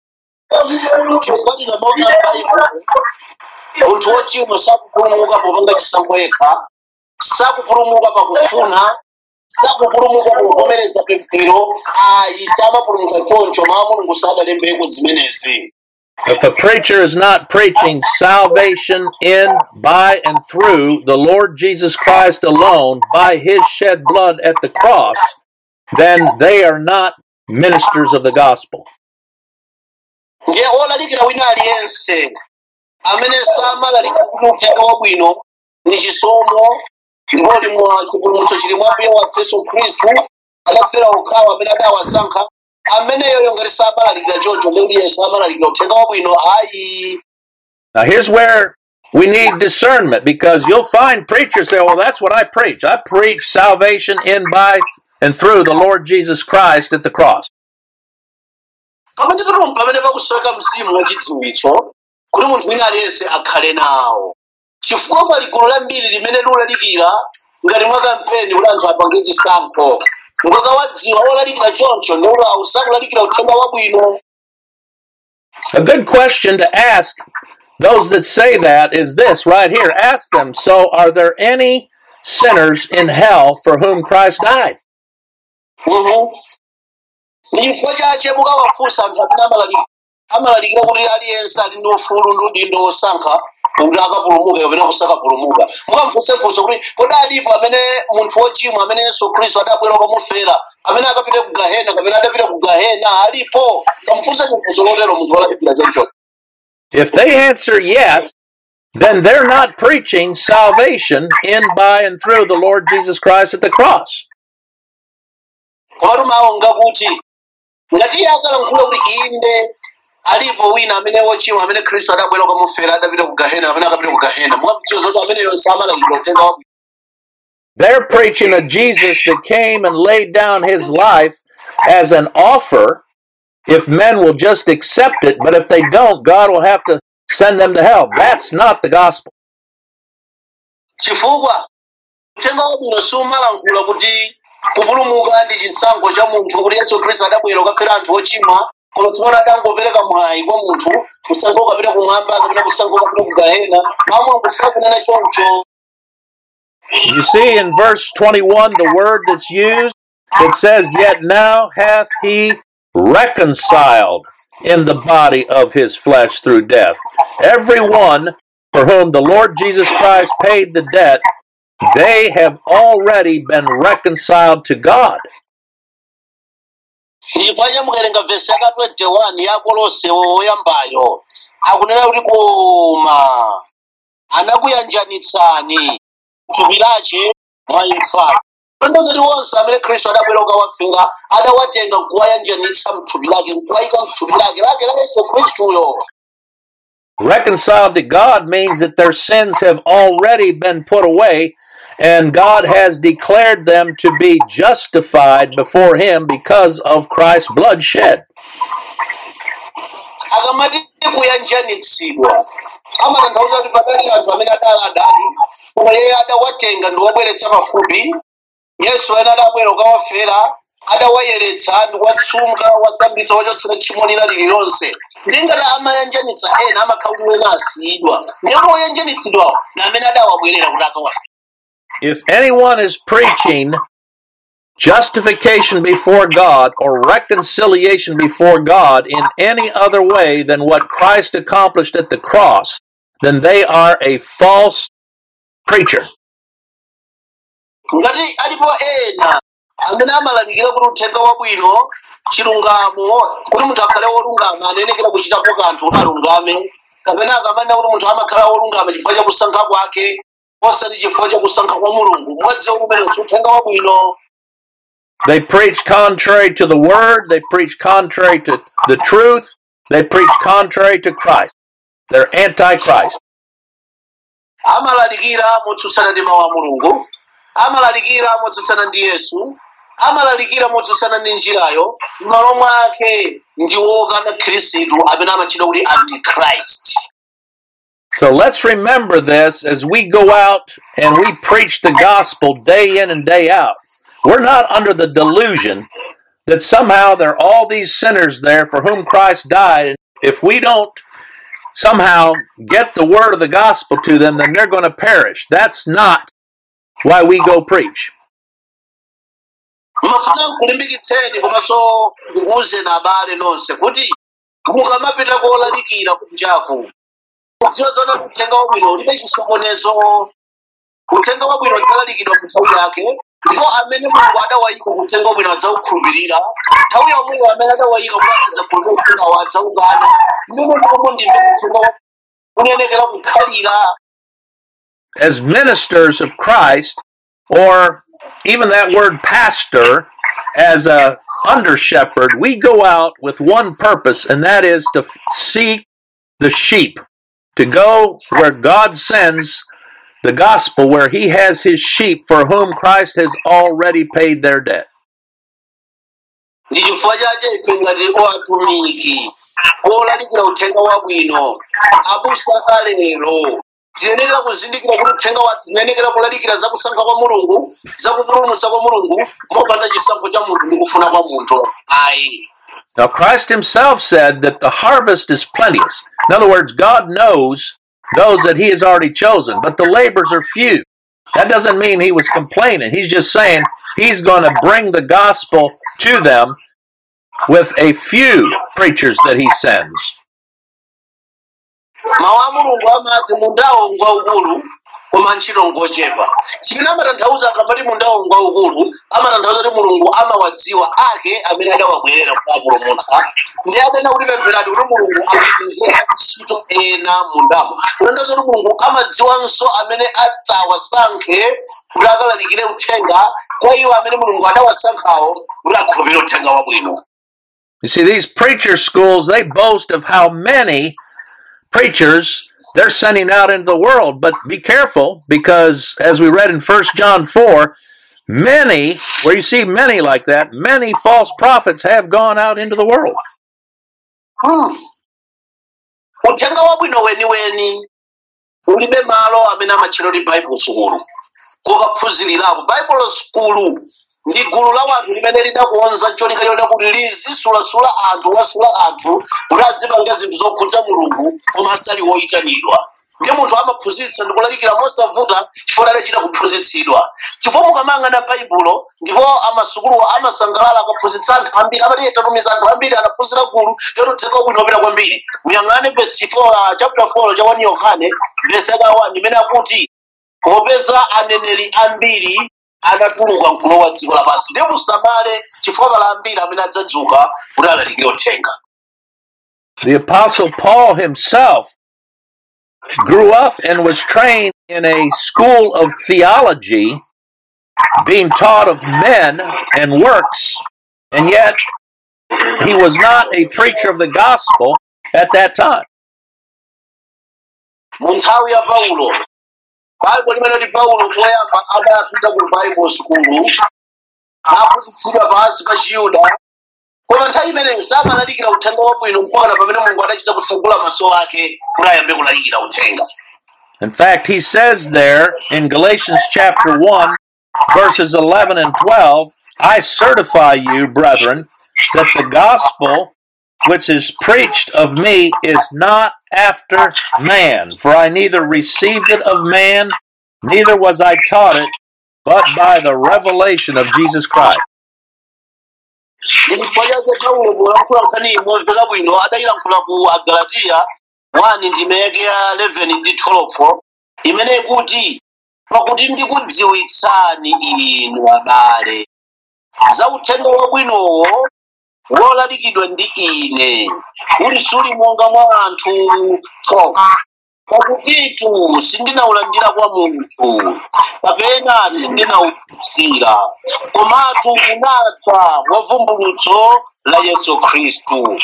chifukwa tikamaona baibulo munthu wochimwa sakupulumuka popanga chisankho yekha sakupulumuka pakufuna sakupulumuka kuvomereza pemphero ayi samapulumuka choncho mawu mulungu sadalembeko zimenezi If a preacher is not preaching salvation in, by, and through the Lord Jesus Christ alone by his shed blood at the cross, then they are not ministers of the gospel. nge olalikira wina aliyense amene samalalikira kuti uthenga wabwino ni chisomo ngoli mwa chipulumutso chili mwa mbuye wathu yesu khristu adafera okhawa amene adawasankha ameneyoyo ngati samalalikira choncho ndi kuti yesu amalalikira uthenga wabwino ayi Now, here's where we need discernment because you'll find preachers say, Well, that's what I preach. I preach salvation in, by, and through the Lord Jesus Christ at the cross. pamene patoma pamene pakusweka mzimu wachidziwitso kuti munthu wina aliyense akhale nawo chifukwa pali gulu lambiri limene lilalikira ngati mwa kampeni kuti anthu apange chisankho ngakawadziwa wolalikira choncho ndi kuti ausakulalikira uthenga wabwino A good question to ask those that say that is this right here. Ask them, So, are there any sinners in hell for whom Christ died? Mhm. ndi chifukwa chache mukawafunsa anthu amene amalalikira amalalikira kuti aliyense ali ndi ufulu ndi udindo osankha kuti akapulumuke kapena kusakapulumuka mukamfunsefunse kuti kodi alipo amene munthu wochimwa amene yesu khristu adabwera kukamufera amene akapita ku gahena kapena adapita ku gahena alipo kamfunse chifunso lotero munthu wolalikira choncho If they answer yes, then they're not preaching salvation in, by, and through the Lord Jesus Christ at the cross. komatu mawu ngakuti ngati iye akalankhula kuti inde alipo wina amene wochimwa amene khristu adabwera kukamufera adapita ku gahena kapena akapita ku gahena mukamdziwa zoti ameneyo samalalikira uthenga wabwino They're preaching a Jesus that came and laid down his life as an offer if men will just accept it, but if they don't, God will have to send them to hell. That's not the gospel. chifukwa uthenga wabwino sumalankhula kuti kupulumuka ndi chisankho cha munthu kuti yesu khristu adabwera kukafera anthu ochimwa koma tsono adangopereka mwayi kwa munthu kusankha ukapita kumwamba kapena kusankha ukapita ku gahena mawu mulungu sakunena choncho You see in verse 21 the word that's used, it says, Yet now hath he reconciled in the body of his flesh through death. Every one for whom the Lord Jesus Christ paid the debt, they have already been reconciled to God. chifukwa mukawerenga vesi yaka 21 ya kolose woyambayo akunena kuti koma anakuyanjanitsani thupi lache mwa imfa tondozoti onse amene khristu adabwera kukawafera adawatenga nkuwayanjanitsa mthupi lake nkuwayika mthupi lake lake la yesu khristuyo Reconciled to God means that their sins have already been put away and God has declared them to be justified before Him because of Christ's blood shed. akamati kuyanjanitsidwa amatanthauza kuti padali anthu amene adali adali koma iye adawatenga ndi wabweretsa pafupi yesu ena adabwera kukawafera adawayeretsa ndi kuwatsunga wasambitsa wachotsera tchimo lina lililonse ndingati amayanjanitsa ena amakhala kuti ena asiyidwa ndipo woyanjanitsidwawo na amene adawabwerera kuti akawafera If anyone is preaching justification before God or reconciliation before God in any other way than what Christ accomplished at the cross, then they are a false preacher. ngati alipo ena amene amalalikira kuti uthenga wabwino chilungamo kuti munthu akhale wolungama anenekera kuchitapo kanthu kuti alungame kapena akamanena kuti munthu amakhala wolungama chifukwa cha kusankha kwake osati chifukwa cha kusankha kwa mulungu mwadziwa kumene si uthenga wabwino They preach contrary to the word, they preach contrary to the truth, they preach contrary to Christ. They're antichrist. amalalikira motsutsana ndi mawu a mulungu amalalikira motsutsana ndi yesu amalalikira motsutsana ndi njirayo m'malo mwake ndi wokana khristu amene amatchedwa kuti antichrist So let's remember this as we go out and we preach the gospel day in and day out. We're not under the delusion that somehow there are all these sinners there for whom Christ died. And if we don't somehow get the word of the gospel to them, then they're going to perish. That's not why we go preach. mafuna nkulimbikitseni komanso ndikuwuzeni abale nonse kuti mukamapita kolalikira kunjaku kudziwa zona uthenga wabwino ulibe chisokonezo uthenga wabwino udzalalikidwa mu nthawi yake ndipo amene mulungu adawayika kuthenga wabwino adzaukhulupirira nthawi yomweyo amene adawayika kuti asadzakhulupirira uthengawo adzaungana mmene momwe ndimene uthenga wa- unenekera kukhalira As ministers of Christ, or even that word pastor, as a under shepherd, we go out with one purpose, and that is to f- seek the sheep, to go where God sends the gospel, where He has His sheep for whom Christ has already paid their debt. ndi chifukwa chache ife ngati owatumiki olalikira uthenga wabwino abusa alero tiyenekera kuzindikira kuti uthenga wathu tiyenekera kulalikira zakusankha kwa mulungu zakupulumutsa kwa mulungu mopanda chisankho cha munthu ndi kufuna kwa munthu ayi Now, Christ Himself said that the harvest is plenteous. In other words, God knows those that He has already chosen, but the labors are few. That doesn't mean He was complaining. He's just saying He's going to bring the gospel to them with a few preachers that He sends. mawu a mulungu amati mundawo ngwaukulu koma ntchito ngochepa chimene amatanthauza akamati mundawo ngwaukulu amatanthauza kuti mulungu amawadziwa ake amene adawabwerera kuwapulumutsa ndi adanena kuti pempherani kuti mulungu amapezera ntchito ena mundamo kutanthauza kuti mulungu amadziwanso amene atawasankhe kuti akalalikire uthenga kwa iwo amene mulungu adawasankhawo kuti akhulupirire uthenga wabwino You see, these preacher schools, they boast of how many preachers they're sending out into the world. But be careful because, as we read in 1 John 4, many, where you see many like that, many false prophets have gone out into the world. Hmm. uthenga wabwino weniweni ulibe malo amene amatchera kuti bible sukulu kokaphunzirirako bible sukulu ndi gulu la wanthu limene lidakonza cholinga chona kuti lizisulasula anthu wasula anthu kuti azipanga zinthu zokhudza mulungu koma asali woyitanidwa ndiye munthu amaphunzitsa ndi kulalikira mosavuta chifukwa adachita kuphunzitsidwa chifukwa mukamayang'ana baibulo ndipo amasukuluwo amasangalala akaphunzitsa anthu ambiri amati tatumiza anthu ambiri anaphunzira gulu yoti uthenga wabwino wopita kwambiri muyang'ane vesi 4 chapter 4 cha 1 yohane vesi aka 1 imene akuti popeza aneneri ambiri anatuluka mkulowa dziko lapansi ndi musamale chifukwa pala ambiri amene adzadzuka kuti alalikire uthenga The Apostle Paul himself grew up and was trained in a school of theology, being taught of men and works, and yet he was not a preacher of the gospel at that time. mu nthawi ya paulo baibo limene kuti paulo poyamba adapita ku bible sukulu naphunzitsidwa pansi pa chiyuda koma nthawi imeneyo samalalikira uthenga wabwino mpaka pamene mulungu adachita kutsegula maso ake kuti ayambe kulalikira uthenga In fact, he says there in Galatians chapter 1, verses 11 and 12, I certify you, brethren, that the gospel which is preached of me is not after man, for I neither received it of man, neither was I taught it, but by the revelation of Jesus Christ. ndi chifukwa chake paulo polankhula nkhani imodzi bwino adayilankhula ku agalatiya 1 ndime yake ya 11 ndi 12 imene ikuti pakuti ndikudziwitsani inu abale za uthenga wabwinowo wolalikidwa ndi ine uli suli monga mwa anthu 12 pakutitu sindinawulandira kwa munthu kapena sindinawuphunzira komatu unadza mwa vumbulutso la yesu khristu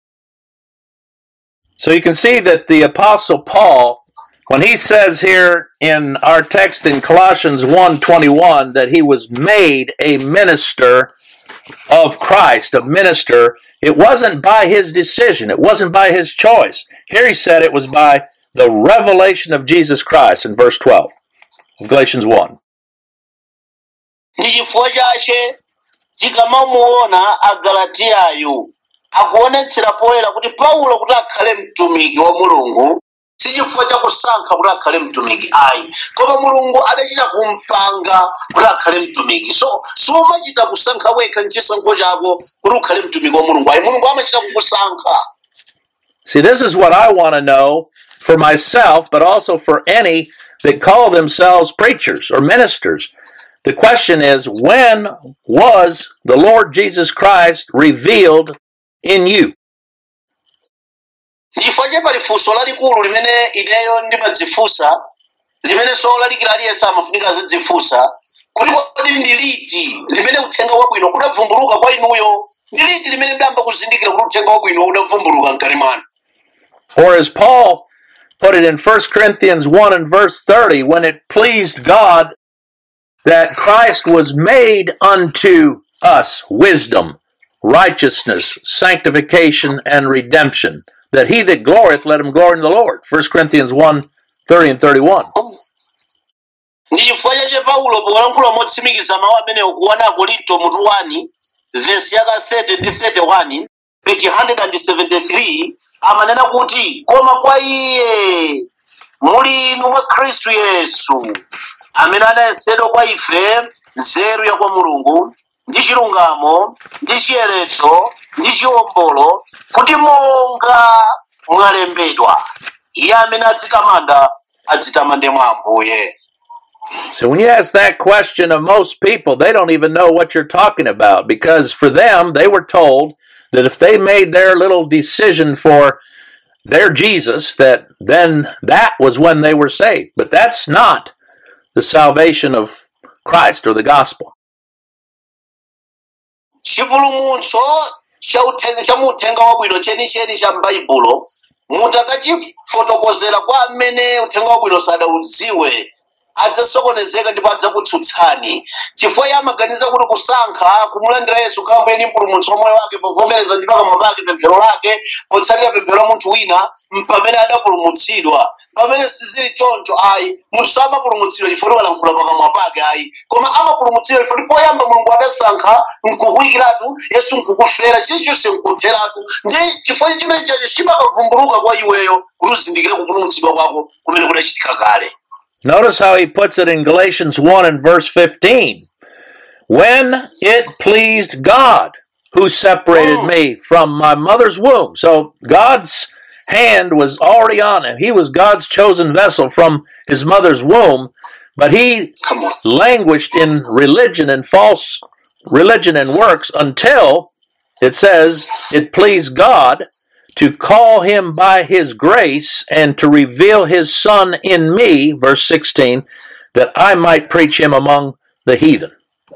So you can see that the apostle Paul, when he says here in our text in Colossians 1:21 that he was made a minister of Christ, a minister, it wasn't by his decision, it wasn't by his choice. Here he said it was by the revelation of Jesus Christ in verse 12 of Galatians 1. ndi chifukwa chache tikamamuona agalatiyayo akuonetsera poyera kuti paulo kuti akhale mtumiki wa mulungu si chifukwa cha kusankha kuti akhale mtumiki ayi koma mulungu adachita kumpanga kuti akhale mtumiki so sumachita kusankha wekha mchisankho chako kuti ukhale mtumiki wa mulungu ayi mulungu amachita kukusankha See, this is what I want to know for myself, but also for any that call themselves preachers or ministers. The question is, when was the Lord Jesus Christ revealed in you? chifukwa che pali funso lalikulu limene ineyo ndimadzifunsa limene so lalikira aliyense amafunika azidzifunsa kuti kodi ndi liti limene uthenga wabwino udavumbuluka kwa inuyo ndi liti limene mdayamba kuzindikira kuti uthenga wabwino udavumbuluka mkati mwanu For as Paul put it in 1 Corinthians 1 and verse 30, when it pleased God that Christ was made unto us wisdom, righteousness, sanctification, and redemption, that he that glorieth, let him glory in the Lord. 1 Corinthians 1 30 and 31. ndi chifukwa chache paulo polankhula motsimikiza mawu amenewo kuwana akorinto mutu 1 vesi yaka 30 ndi 31 page 173 amanena kuti koma kwa iye muli inu mwa khristu yesu amene anayesedwa kwa ife nzeru ya kwa mulungu ndi chilungamo ndi chiyeretso ndi chiwombolo kuti monga mwalembedwa iye amene adzitamanda adzitamande mwa ambuye So when you ask that question of most people, they don't even know what you're talking about because for them, they were told that if they made their little decision for their Jesus, that then that was when they were saved. But that's not the salvation of Christ or the gospel. chipulumutso cha uthenga cha uthenga wabwino chenicheni cha m'baibulo mutakachifotokozera kwa amene uthenga wabwino sadaudziwe adzasokonezeka ndipo adzakutsutsani chifukwa iye amaganiza kuti kusankha kumulandira yesu kukhala mbuyeni mpulumutsi wa moyo wake povomereza ndi pakamwa pake pemphero lake potsatira pemphero la munthu wina pamene adapulumutsidwa pamene sizili choncho ayi munthu samapulumutsidwa chifukwa walankhula pakamwa pake ayi koma amapulumutsidwa chifukwa poyamba mulungu adasankha nkukuyikiratu yesu nkukufera chilichonse nkutheratu ndi chifukwa chimene chacho chimakavumbuluka kwa iweyo kuti uzindikire kupulumutsidwa kwako kumene kudachitika kale Notice how he puts it in Galatians 1 and verse 15. When it pleased God who separated me from my mother's womb. So God's hand was already on him. He was God's chosen vessel from his mother's womb, but he Come on. languished in religion and false religion and works until it says it pleased God to call him by his grace and to reveal his son in me, verse 16, that I might preach him among the heathen.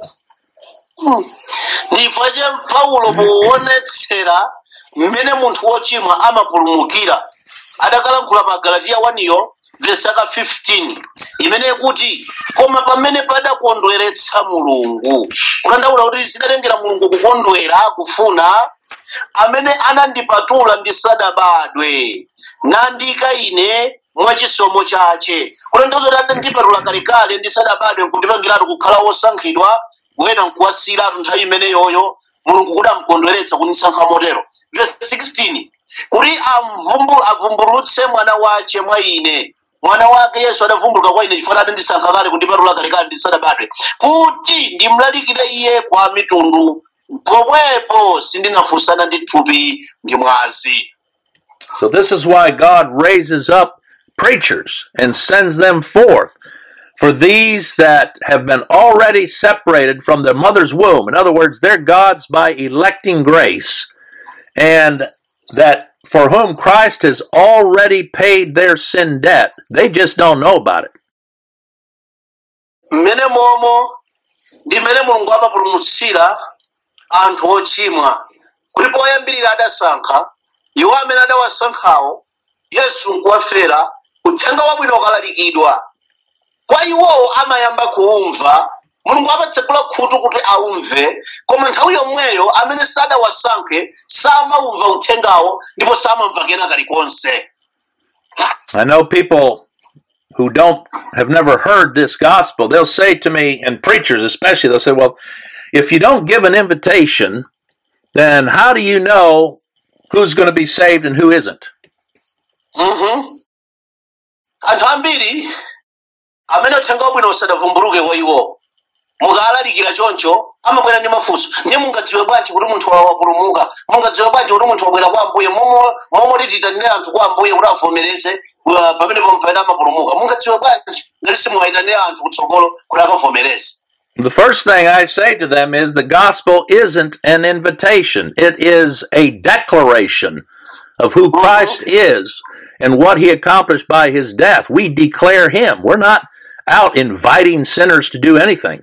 ndibva che paulo poonetsera mmene munthu wochimwa amapulumukira adakalankhula pa galatiya 1yo vesi yaka 15 imene kuti koma pamene padakondweretsa mulungu kutandaula kuti zidatengera mulungu kukondwera kufuna amene anandipatula ndisadabadwe nandika ine mwachisomo chache kutanthauza kuti adandipatula kalekale ndisadabadwe nkundipangiratu kukhala wosankhidwa wena nkuwasiratu nthawi imeneyoyo mulungu kuti amkondweretsa kundisankha motero verse 16 kuti amvumbu- avumbulutse mwana wace mwa ine mwana wake yesu adavumbuluka kwa ine chifukwa adandisankha kale kundipatula kalekale ndisadabadwe kuti ndimlalikire iye kwa mitundu pomwepo sindinafunsana ndi thupi ndi mwazi So, this is why God raises up preachers and sends them forth for these that have been already separated from their mother's womb. In other words, they're God's by electing grace, and that for whom Christ has already paid their sin debt. They just don't know about it. mmene momo ndi mmene mulungu amapulumutsira anthu ochimwa kuti poyambirira adasankha iwo amene adawasankhawo yesu nkuwafera uthenga wabwino ukalalikidwa kwa iwowo amayamba kuumva mulungu amatsekula khutu kuti aumve koma nthawi yomweyo amene sadawasankhe samaumva uthengawo ndipo samamva kena kalikonse I know people who don't have never heard this gospel, they'll say to me, and preachers especially, they'll say, Well, if you don't give an invitation, then how do you know who's going to be saved and who isn't? Mhm. anthu ambiri amene uthenga wabwino usadavumbuluke kwa iwo mukalalikira choncho amabwera ndi mafunso ndiye mungadziwe bwanji kuti munthu wa- wapulumuka mungadziwe bwanji kuti munthu wabwera kwa ambuye momwe momwe tititanire anthu kwa ambuye kuti avomereze uh, pamenepo mpamene amapulumuka mungadziwe bwanji ngati simuwayitanire anthu kutsogolo kuti akavomereze The first thing I say to them is the gospel isn't an invitation. It is a declaration of who Christ is and what he accomplished by his death. We declare him. We're not out inviting sinners to do anything.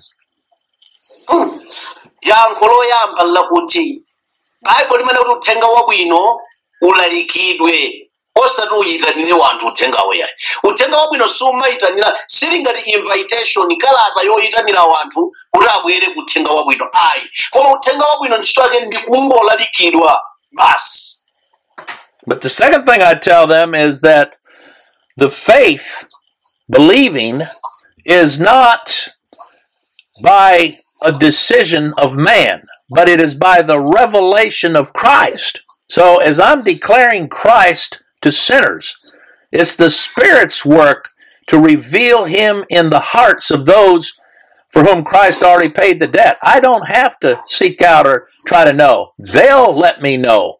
yankho loyamba lakuti baibo limene kuti uthenga wabwino ulalikidwe osati uyitanire wanthu uthenga uyayi uthenga wabwino sumayitanira sili ngati invitation kalata yoyitanira wanthu kuti abwere ku uthenga wabwino ayi koma uthenga wabwino ntchito yake ndi kungolalikidwa basi But the second thing I tell them is that the faith, believing, is not by a decision of man, but it is by the revelation of Christ. So as I'm declaring Christ to sinners, it's the Spirit's work to reveal Him in the hearts of those for whom Christ already paid the debt. I don't have to seek out or try to know. They'll let me know.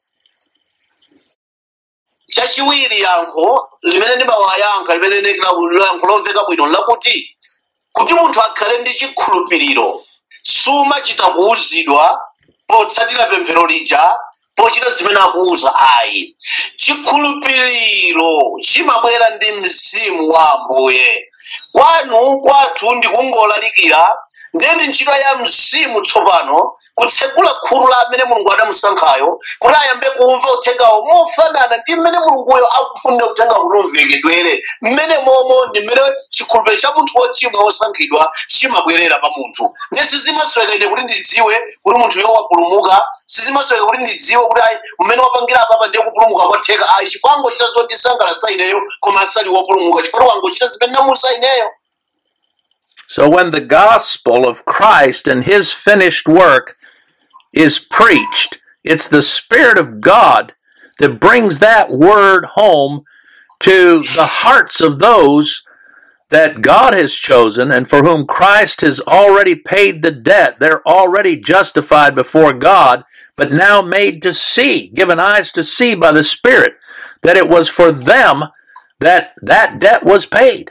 chachiwiri yankho limene ndimawayankha limene ndikira yankho lomveka bwino lakuti kuti munthu akhale ndi chikhulupiriro sumachita kuwuzidwa potsatira pemphero lija pochita zimene akuwuza ayi chikhulupiriro chimabwera ndi mzimu wa ambuye kwanu kwathu ndi kungolalikira ndeni ntchito ya mzimu tsopano kutsegula khulu la amene mulungu adamusankhayo kuti ayambe kumva uthengawo mofanana ndi mmene mulunguyo akufunira uthenga kuti umvekedwere mmene momo ndi mmene chikhulupiriro cha munthu wochimwa wosankhidwa chimabwerera pa munthu ndi sizimasweka ine kuti ndidziwe kuti munthuyo wapulumuka sizimasweka kuti ndidziwe kuti ayi mmene wapangira apapa ndiye kupulumuka kwatheka ayi chifukwa angochita zotisangalatsa ineyo koma asali wopulumuka chifukwa wangochita zimene namusa ineyo So when the gospel of Christ and his finished work is preached, it's the Spirit of God that brings that word home to the hearts of those that God has chosen and for whom Christ has already paid the debt. They're already justified before God, but now made to see, given eyes to see by the Spirit, that it was for them that that debt was paid.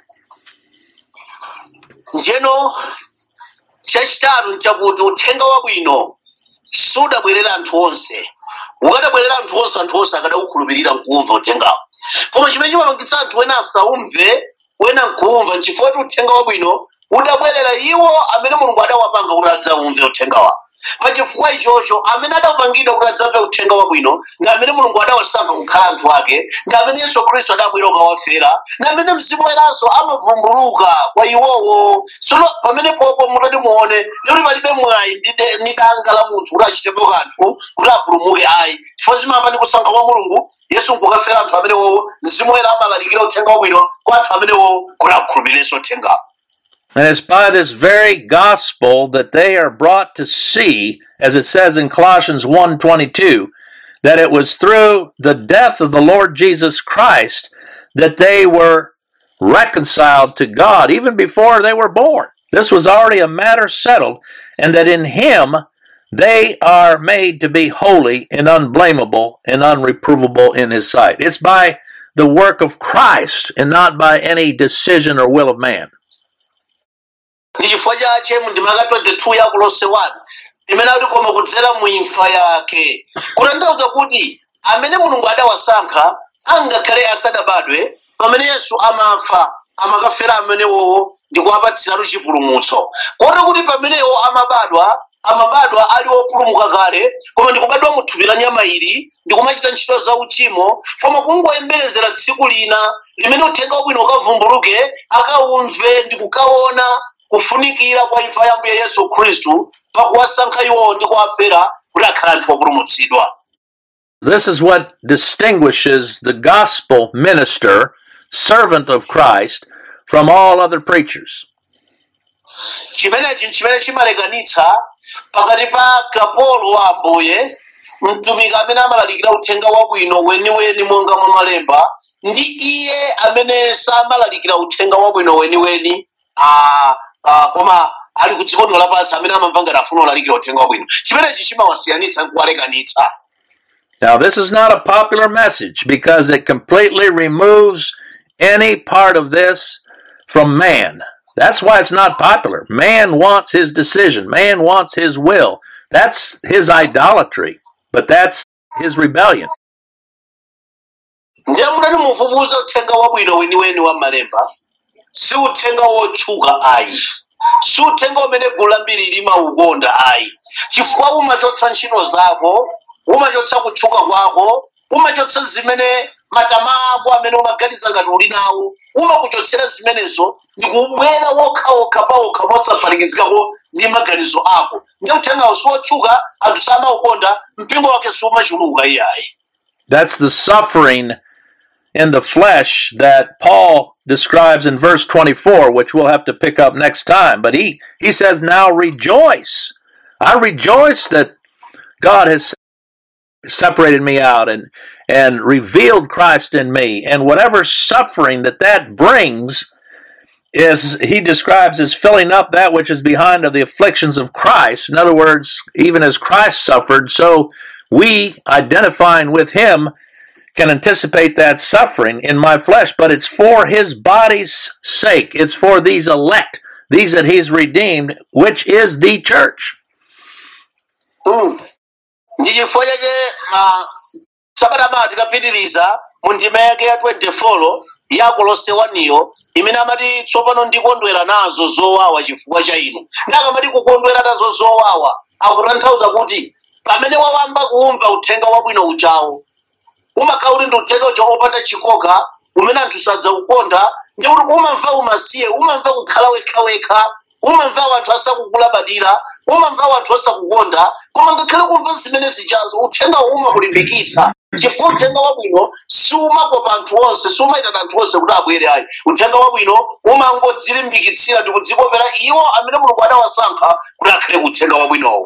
njeno chachitatu nchakuti uthenga wabwino sudabwerera anthu onse ukadabwerera anthu onse anthu onse akadaukhulupirira nkuwumva uthengawo koma chimene chimapangitsa anthu ena asaumve wena nkuwumva nchifukwa kuti uthenga wabwino udabwerera iwo amene mulungu adawapanga kuti adzawumve uthenga wawo pachifukwa ichocho amene adapangidwa kuti adzamve uthenga wabwino ndi amene mulungu adawasankha kukhala anthu ake ndi amene yesu khristu adabwera ukawafera ndi amene mzimu weranso amavumbuluka kwa iwowo tsono pamene popo mutati muone lero palibe mwayi ndi de- ndi danga la munthu kuti achitepo kanthu kuti apulumuke ayi chifukwa zimamba ndi kusankha kwa mulungu yesu nkukafera anthu amenewowo mzimu wera amalalikira uthenga wabwino kwa anthu amenewowo kuti akhulupirenso uthengawo And it's by this very gospel that they are brought to see, as it says in Colossians 1:22, that it was through the death of the Lord Jesus Christ that they were reconciled to God even before they were born. This was already a matter settled, and that in him they are made to be holy and unblameable and unreprovable in his sight. It's by the work of Christ and not by any decision or will of man. ndi chifukwa chache mu ndima ya 22 ya kolose 1 imene akuti koma kudzera mu imfa yake kutanthauza kuti amene mulungu adawasankha angakhale asadabadwe pamene yesu amafa amakafera amenewowo ndi kuwapatsiratu chipulumutso kotero kuti pamenewo amabadwa amabadwa ali opulumuka kale koma ndikubadwa mu thupi la nyama ili ndikumachita ntchito za uchimo koma kungoyembekezera tsiku lina limene uthenga wabwino ukavumbuluke akawumve ndi kukaona kufunikira kwa imfa ya mbuye yesu khristu pakuwasankha iwowo ndi kuwafera kuti akhale anthu opulumutsidwa This is what distinguishes the gospel minister, servant of Christ, from all other preachers. chimenechi chimene chimalekanitsa pakati pa kapolo wa ambuye mtumiki amene amalalikira uthenga wabwino weniweni monga mwa malemba ndi iye amene samalalikira uthenga wabwino weniweni ah, ah, koma ali ku dziko lino lapansi amene amamva ngati afuna olalikira uthenga wabwino chimenechi chimawasiyanitsa nkuwalekanitsa Now, this is not a popular message because it completely removes any part of this from man. That's why it's not popular. Man wants his decision, man wants his will. That's his idolatry, but that's his rebellion. ndiye munati mufufuze uthenga wabwino weniweni wa malemba si uthenga wotchuka ayi si uthenga umene gulu lambiri limaukonda ayi chifukwa umachotsa ntchito zako umachotsa kutchuka kwako umachotsa zimene matama ako amene umaganiza ngati uli nawo umakuchotsera zimenezo ndi kubwera wokhawokha pawokha posaphatikizikako ndi maganizo ako ndi uthengawo siwotchuka anthu samaukonda mpingo wake siumachuluka iyayi That's the suffering in the flesh that Paul describes in verse 24, which we'll have to pick up next time. But he, he says, Now rejoice. I rejoice that God has separated me out and, and revealed Christ in me. And whatever suffering that that brings is, he describes as filling up that which is behind of the afflictions of Christ. In other words, even as Christ suffered, so we, identifying with him, can anticipate that suffering in my flesh, but it's for his body's sake. It's for these elect, these that he's redeemed, which is the church. Mm. ndi chifukwa chake ma sabata amati tikapitiriza mu ndima yake ya 24 ya kolose waniyo imene amati tsopano ndikondwera nazo zowawa chifukwa cha inu ndi akamati kukondwera nazo zowawa akutanthauza kuti pamene wawamba kumva uthenga wabwino uchawo umakhala uli ndi uthenga ucha opanda chikoka umene anthu sadzaukonda ndi kuti umamva umasiye umamva kukhala wekhawekha umamva anthu asakugulabadira umamva anthu asakukonda koma ngakhale kumva zimene zichazo uthengawo umakulimbikitsa chifukwa uthenga wabwino siumakopa anthu onse siumayitana anthu onse kuti abwere ayi uthenga wabwino umangodzilimbikitsira ndi kudzikopera iwo amene mulungu adawasankha kuti akhale kuthenga wabwinowo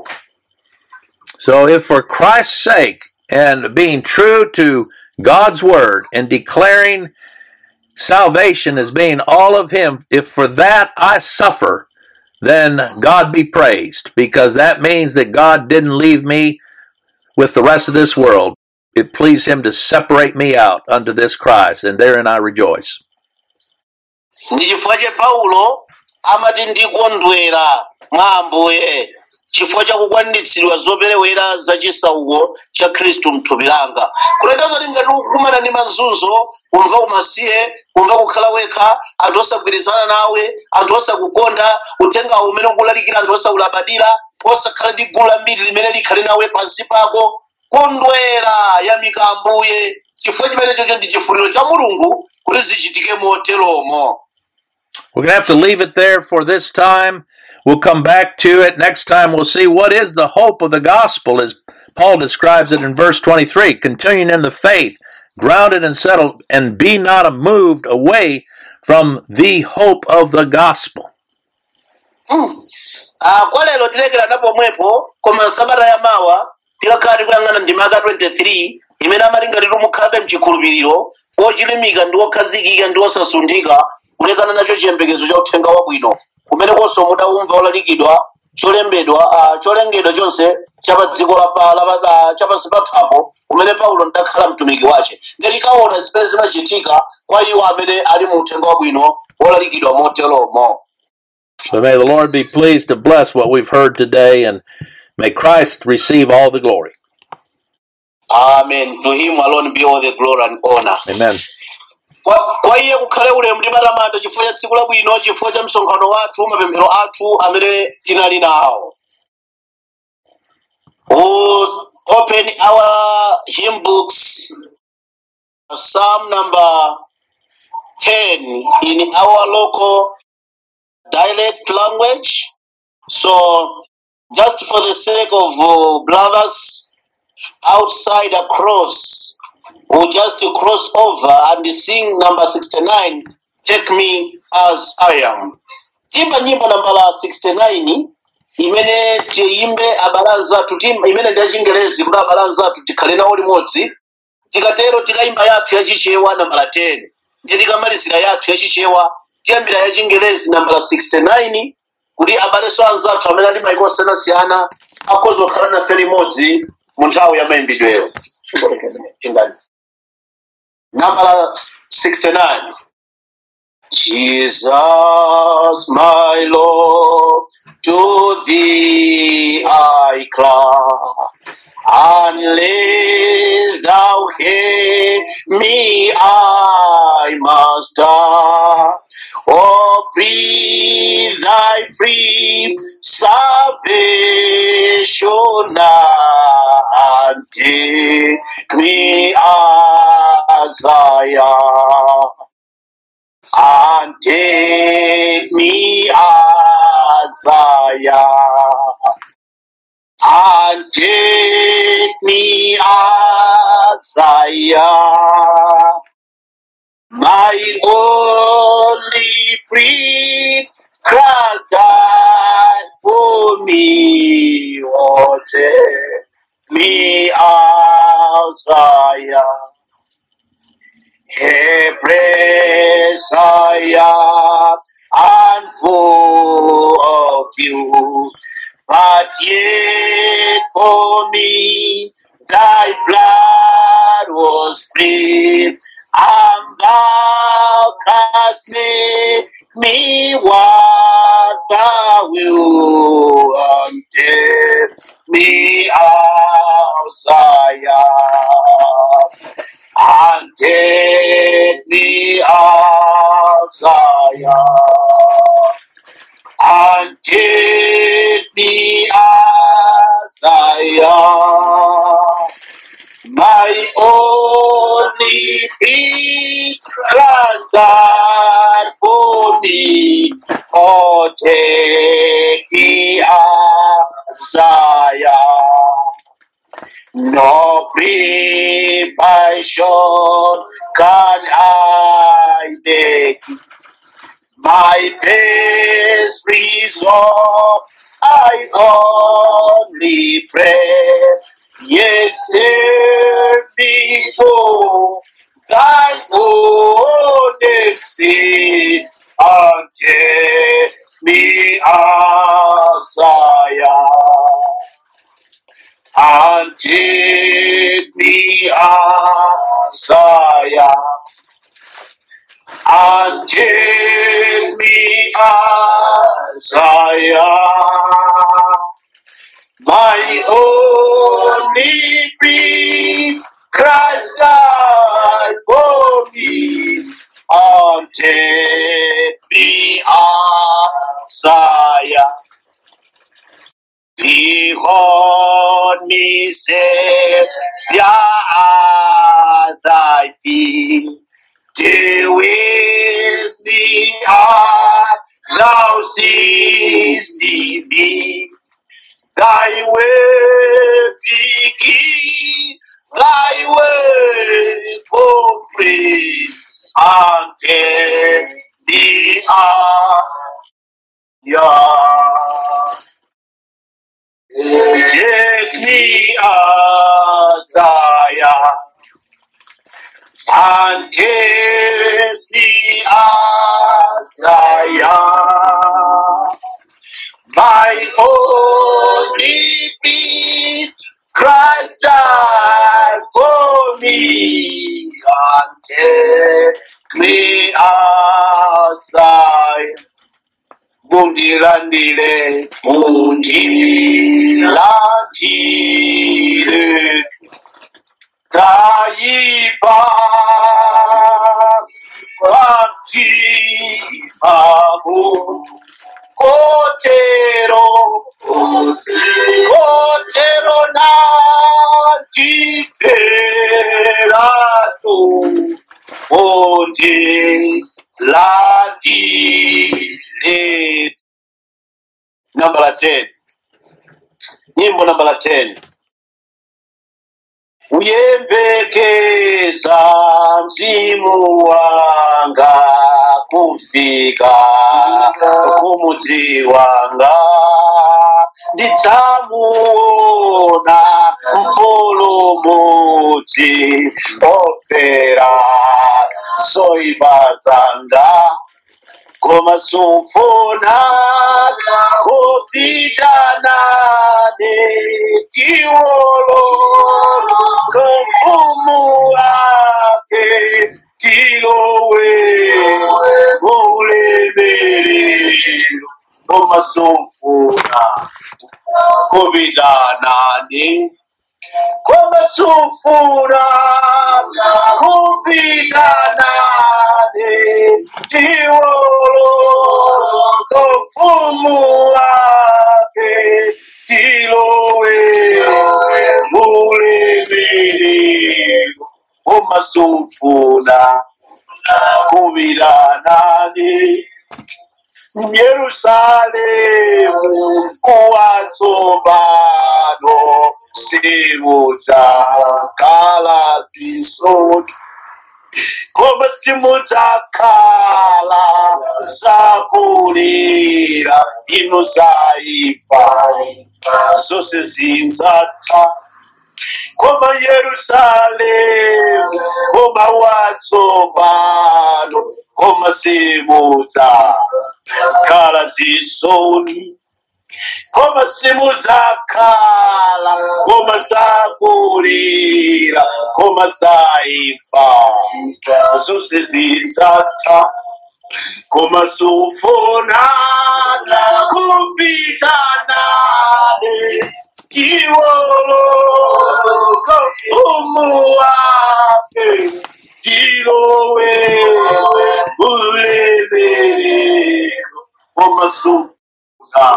So, if for Christ's sake and being true to God's word and declaring salvation as being all of Him, if for that I suffer, then God be praised because that means that God didn't leave me with the rest of this world. It pleased Him to separate me out unto this Christ, and therein I rejoice. ndi chifukwa che paulo amati ndikondwera mwa ambuye chifukwa chakukwaniritsidwa zoperewera za chisauko cha khristu mthupi langa kuleta kuti ngati ukukumana ndi mazunzo kumva umasiye kumva kukhala wekha anthu osagwirizana nawe anthu osakukonda uthengawo umene ukulalikira anthu osaulabadira osakhala ndi gulu lambiri limene likhale nawe pansi pako kondwera yamika ambuye chifukwa chimenechocho ndi chifuniro cha mulungu kuti zichitike moteromo We're going to have to leave it there for this time. We'll come back to it next time. We'll see what is the hope of the gospel as Paul describes it in verse 23 continuing in the faith, grounded and settled, and be not moved away from the hope of the gospel. Ah, kwa lero tilekera napo pomwepo koma sabata ya mawa tikakhala tikuyang'ana ndima yaka 23 imene amati ngati mukhalabe mchikhulupiriro wochilimika ndi wokhazikika ndi wosasundika kulekana nacho chiyembekezo cha uthenga wabwino kumene konso mudaumva olalikidwa cholembedwa ah, cholengedwa chonse cha pa dziko lapa- lapa- ah, chapansi pa thambo kumene paulo ndakhala mtumiki wace ngati kaona zimene zimachitika kwa iwo amene ali mu uthenga wabwino wolalikidwa moteromo So may the Lord be pleased to bless what we've heard today, and may Christ receive all the glory. amen to him alone be all the glory and honor Amen. kwa kwa iye kukhale ulemu ndi matamando chifukwa cha tsiku labwino chifukwa cha msonkhano wathu mapemphero athu amene tinali nawo we'll open our hymn books psalm number 10 in our local dialect language so just for the sake of uh, brothers outside across will just cross over and sing number 69 take me as i am imba nyimbo nambala 69 imene tiyimbe abale anzathu timba imene ndi yachingerezi kuti abale anzathu tikhale nawo limodzi tikatero tikayimba yathu yachichewa nambala 10 ndiye tikamalizira yathu yachichewa tiyambira ya chingelezi nambala 69 kuti abalenso anzathu amene ali maiko osiyanasiyana akhoza kukhala nafe limodzi mu nthawi ya mayimbidwero chingani nambala 69 Jesus, my Lord, to thee I cry. Unless thou hear me, I must die. Oh, breathe thy free salvation now and take me as I am and take me as I am, and take me as I am, my only free Christ died for me, oh, take me as I am. Hebrews I am and full of you, but yet for me thy blood was spilled, and thou canst make me what thou wilt, and take me as I am and take me as I am, and take me as I am, my only free Christ died for me, oh take me as I am. No preparation can I make. My best result I only pray. Yes, sir, before thy own exit until me as I am and take me as I am, and take me as I am, my only free Christ died for me, and take me as I am. Behold me, Savior, at thy feet. Deal with me, art thou seest me. Thy way begin, thy way complete, until the hour. Take me as I am, and take me as I am. My only plea, Christ died for me, and take me as I am. Bundirandile, bundirandile, taiba, bhakti, babu, kotero, kotero na jiperato, bundirandile. Number 10. Nyimbo nambala 10. Uyembekeza mzimu wanga kufika kumudzi wanga ndidzamuona mpulumutsi ofera zoipa zanga koma sufuna kupitanane tiwolo kumfumu wake tilowe mulemelelo koma sufuna kupitanane koma sufuna kupitanane tiwolo kumfumu wake tilowe mulemelelo koma sufuna kupitanane Yerusalemu watsopano simudza kala zisoni koma simudzakhala zakulira inu zaifa zose zidzatha koma Yerusalemu koma watsopano koma simudza kala zisoni koma simudzakhala koma zakulira koma zaifa zose zidzatha koma sufuna kupitanane tiwolo kumfumu wake tilowe ulemelelo koma sufuna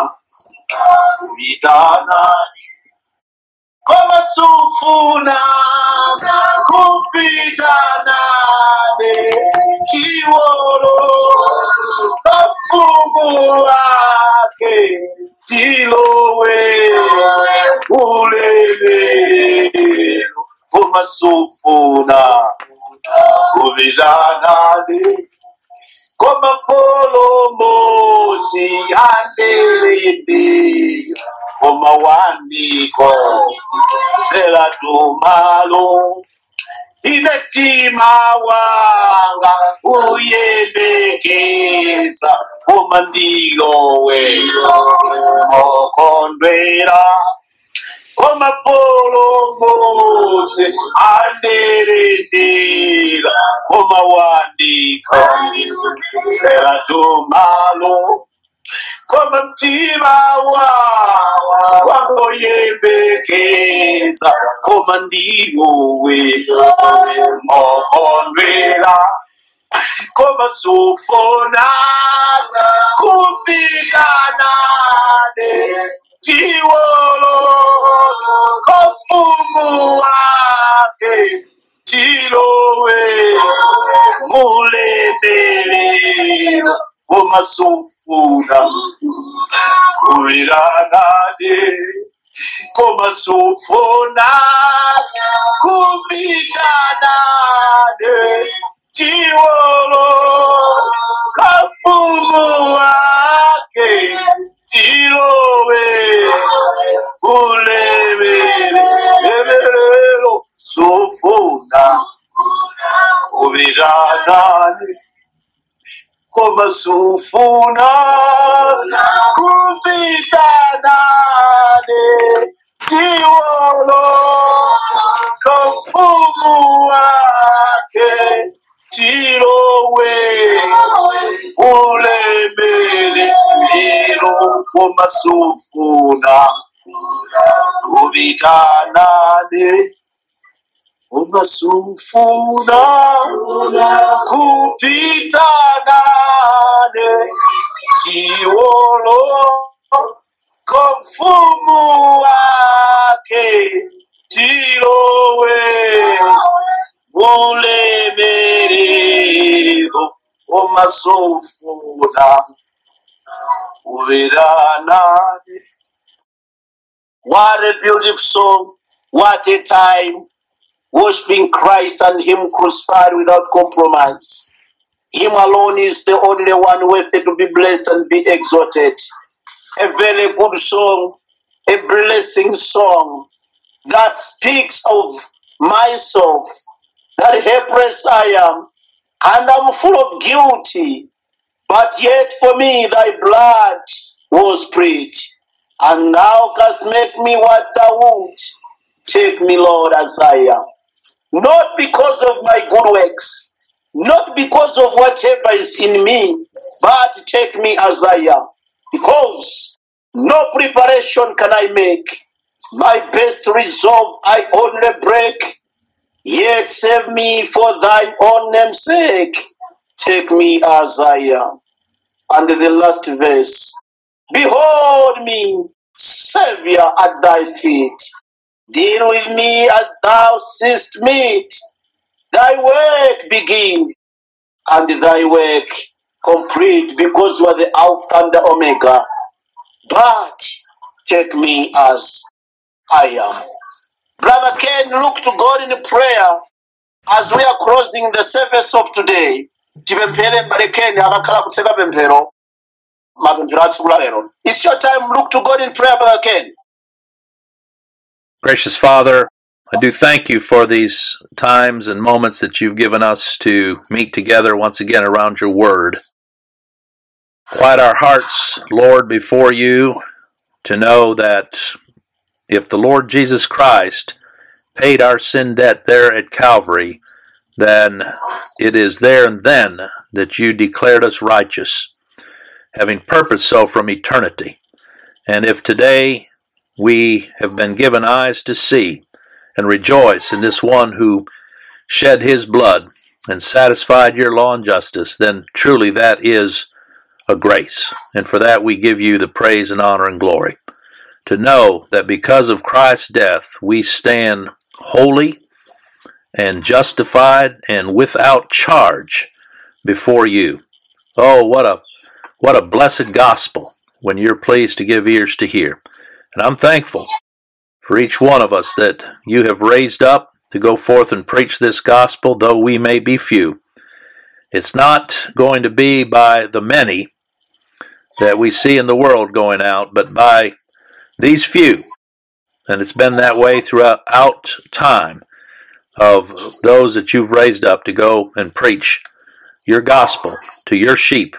kupitanane koma sufuna kupitanane tiwolo kumfumu wake tilowe ulemelelo koma sufuna kupitanane koma polomodzi andereyembera koma wandiko selatumalo ine mtima wanga uyembekeza koma ndilowe mokondwera koma polomodzi anderendera koma wandiko selatumalo koma mtima wawa wangoyembekeza koma ndiwowe mokondwera koma sufuna kupitanane tiwolo kofumu wake tilowe mulemelelo koma sufuna kupitanane koma sufuna kupitanane tiwolo kafumu wake tilowe kulemelelo sufuna kupitanane koma sufuna kupitanane tiwolo kamfumu wake tilowe ulemele lilo koma sufuna kupitanane koma sufuna kupitanane tiwolo komfumu wake tilowe mulemerero omasofuna uveranane what a beautiful song what a time worshiping christ and him crucified without compromise him alone is the only one worthy to be blessed and be exalted a very good song a blessing song that speaks of myself, that helpless I am, and I'm full of guilty, but yet for me thy blood was spilled, and thou canst make me what thou wilt. Take me, Lord, as I am. Not because of my good works, not because of whatever is in me, but take me as I am. Because no preparation can I make. My best resolve I only break. Yet save me for thine own name's sake. Take me as I am. And the last verse. Behold me, Savior, at thy feet. Deal with me as thou seest meet. Thy work begin and thy work complete because you are the Alpha and the Omega. But take me as I am. Brother Ken, look to God in prayer as we are closing the service of today. tipemphere mbale Ken akakhala kutseka pemphero mapemphero a tsiku la lero. It's your time. Look to God in prayer, Brother Ken. Gracious Father, I do thank you for these times and moments that you've given us to meet together once again around your word. Quiet our hearts, Lord, before you to know that if the Lord Jesus Christ paid our sin debt there at Calvary, then it is there and then that you declared us righteous, having purposed so from eternity. And if today we have been given eyes to see and rejoice in this one who shed his blood and satisfied your law and justice, then truly that is a grace. And for that we give you the praise and honor and glory. To know that because of Christ's death, we stand holy and justified and without charge before you. Oh, what a what a blessed gospel when you're pleased to give ears to hear. And I'm thankful for each one of us that you have raised up to go forth and preach this gospel, though we may be few. It's not going to be by the many that we see in the world going out, but by these few. And it's been that way throughout time of those that you've raised up to go and preach your gospel to your sheep.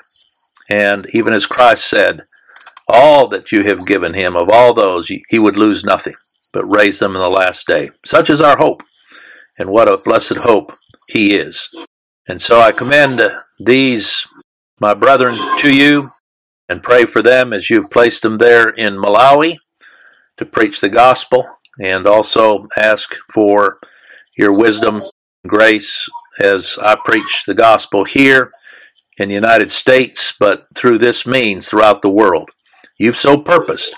And even as Christ said, all that you have given him, of all those, he would lose nothing, but raise them in the last day. Such is our hope. And what a blessed hope he is. And so I commend these, my brethren, to you and pray for them as you've placed them there in Malawi to preach the gospel and also ask for your wisdom and grace as I preach the gospel here in the United States, but through this means throughout the world. You've so purposed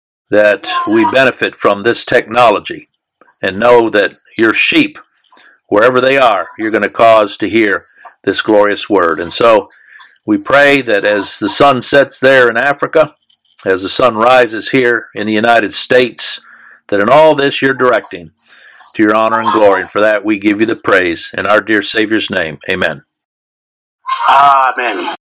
that we benefit from this technology and know that your sheep, wherever they are, you're going to cause to hear this glorious word. And so we pray that as the sun sets there in Africa, as the sun rises here in the United States, that in all this you're directing to your honor and glory. And for that we give you the praise in our dear Savior's name. Amen. Amen.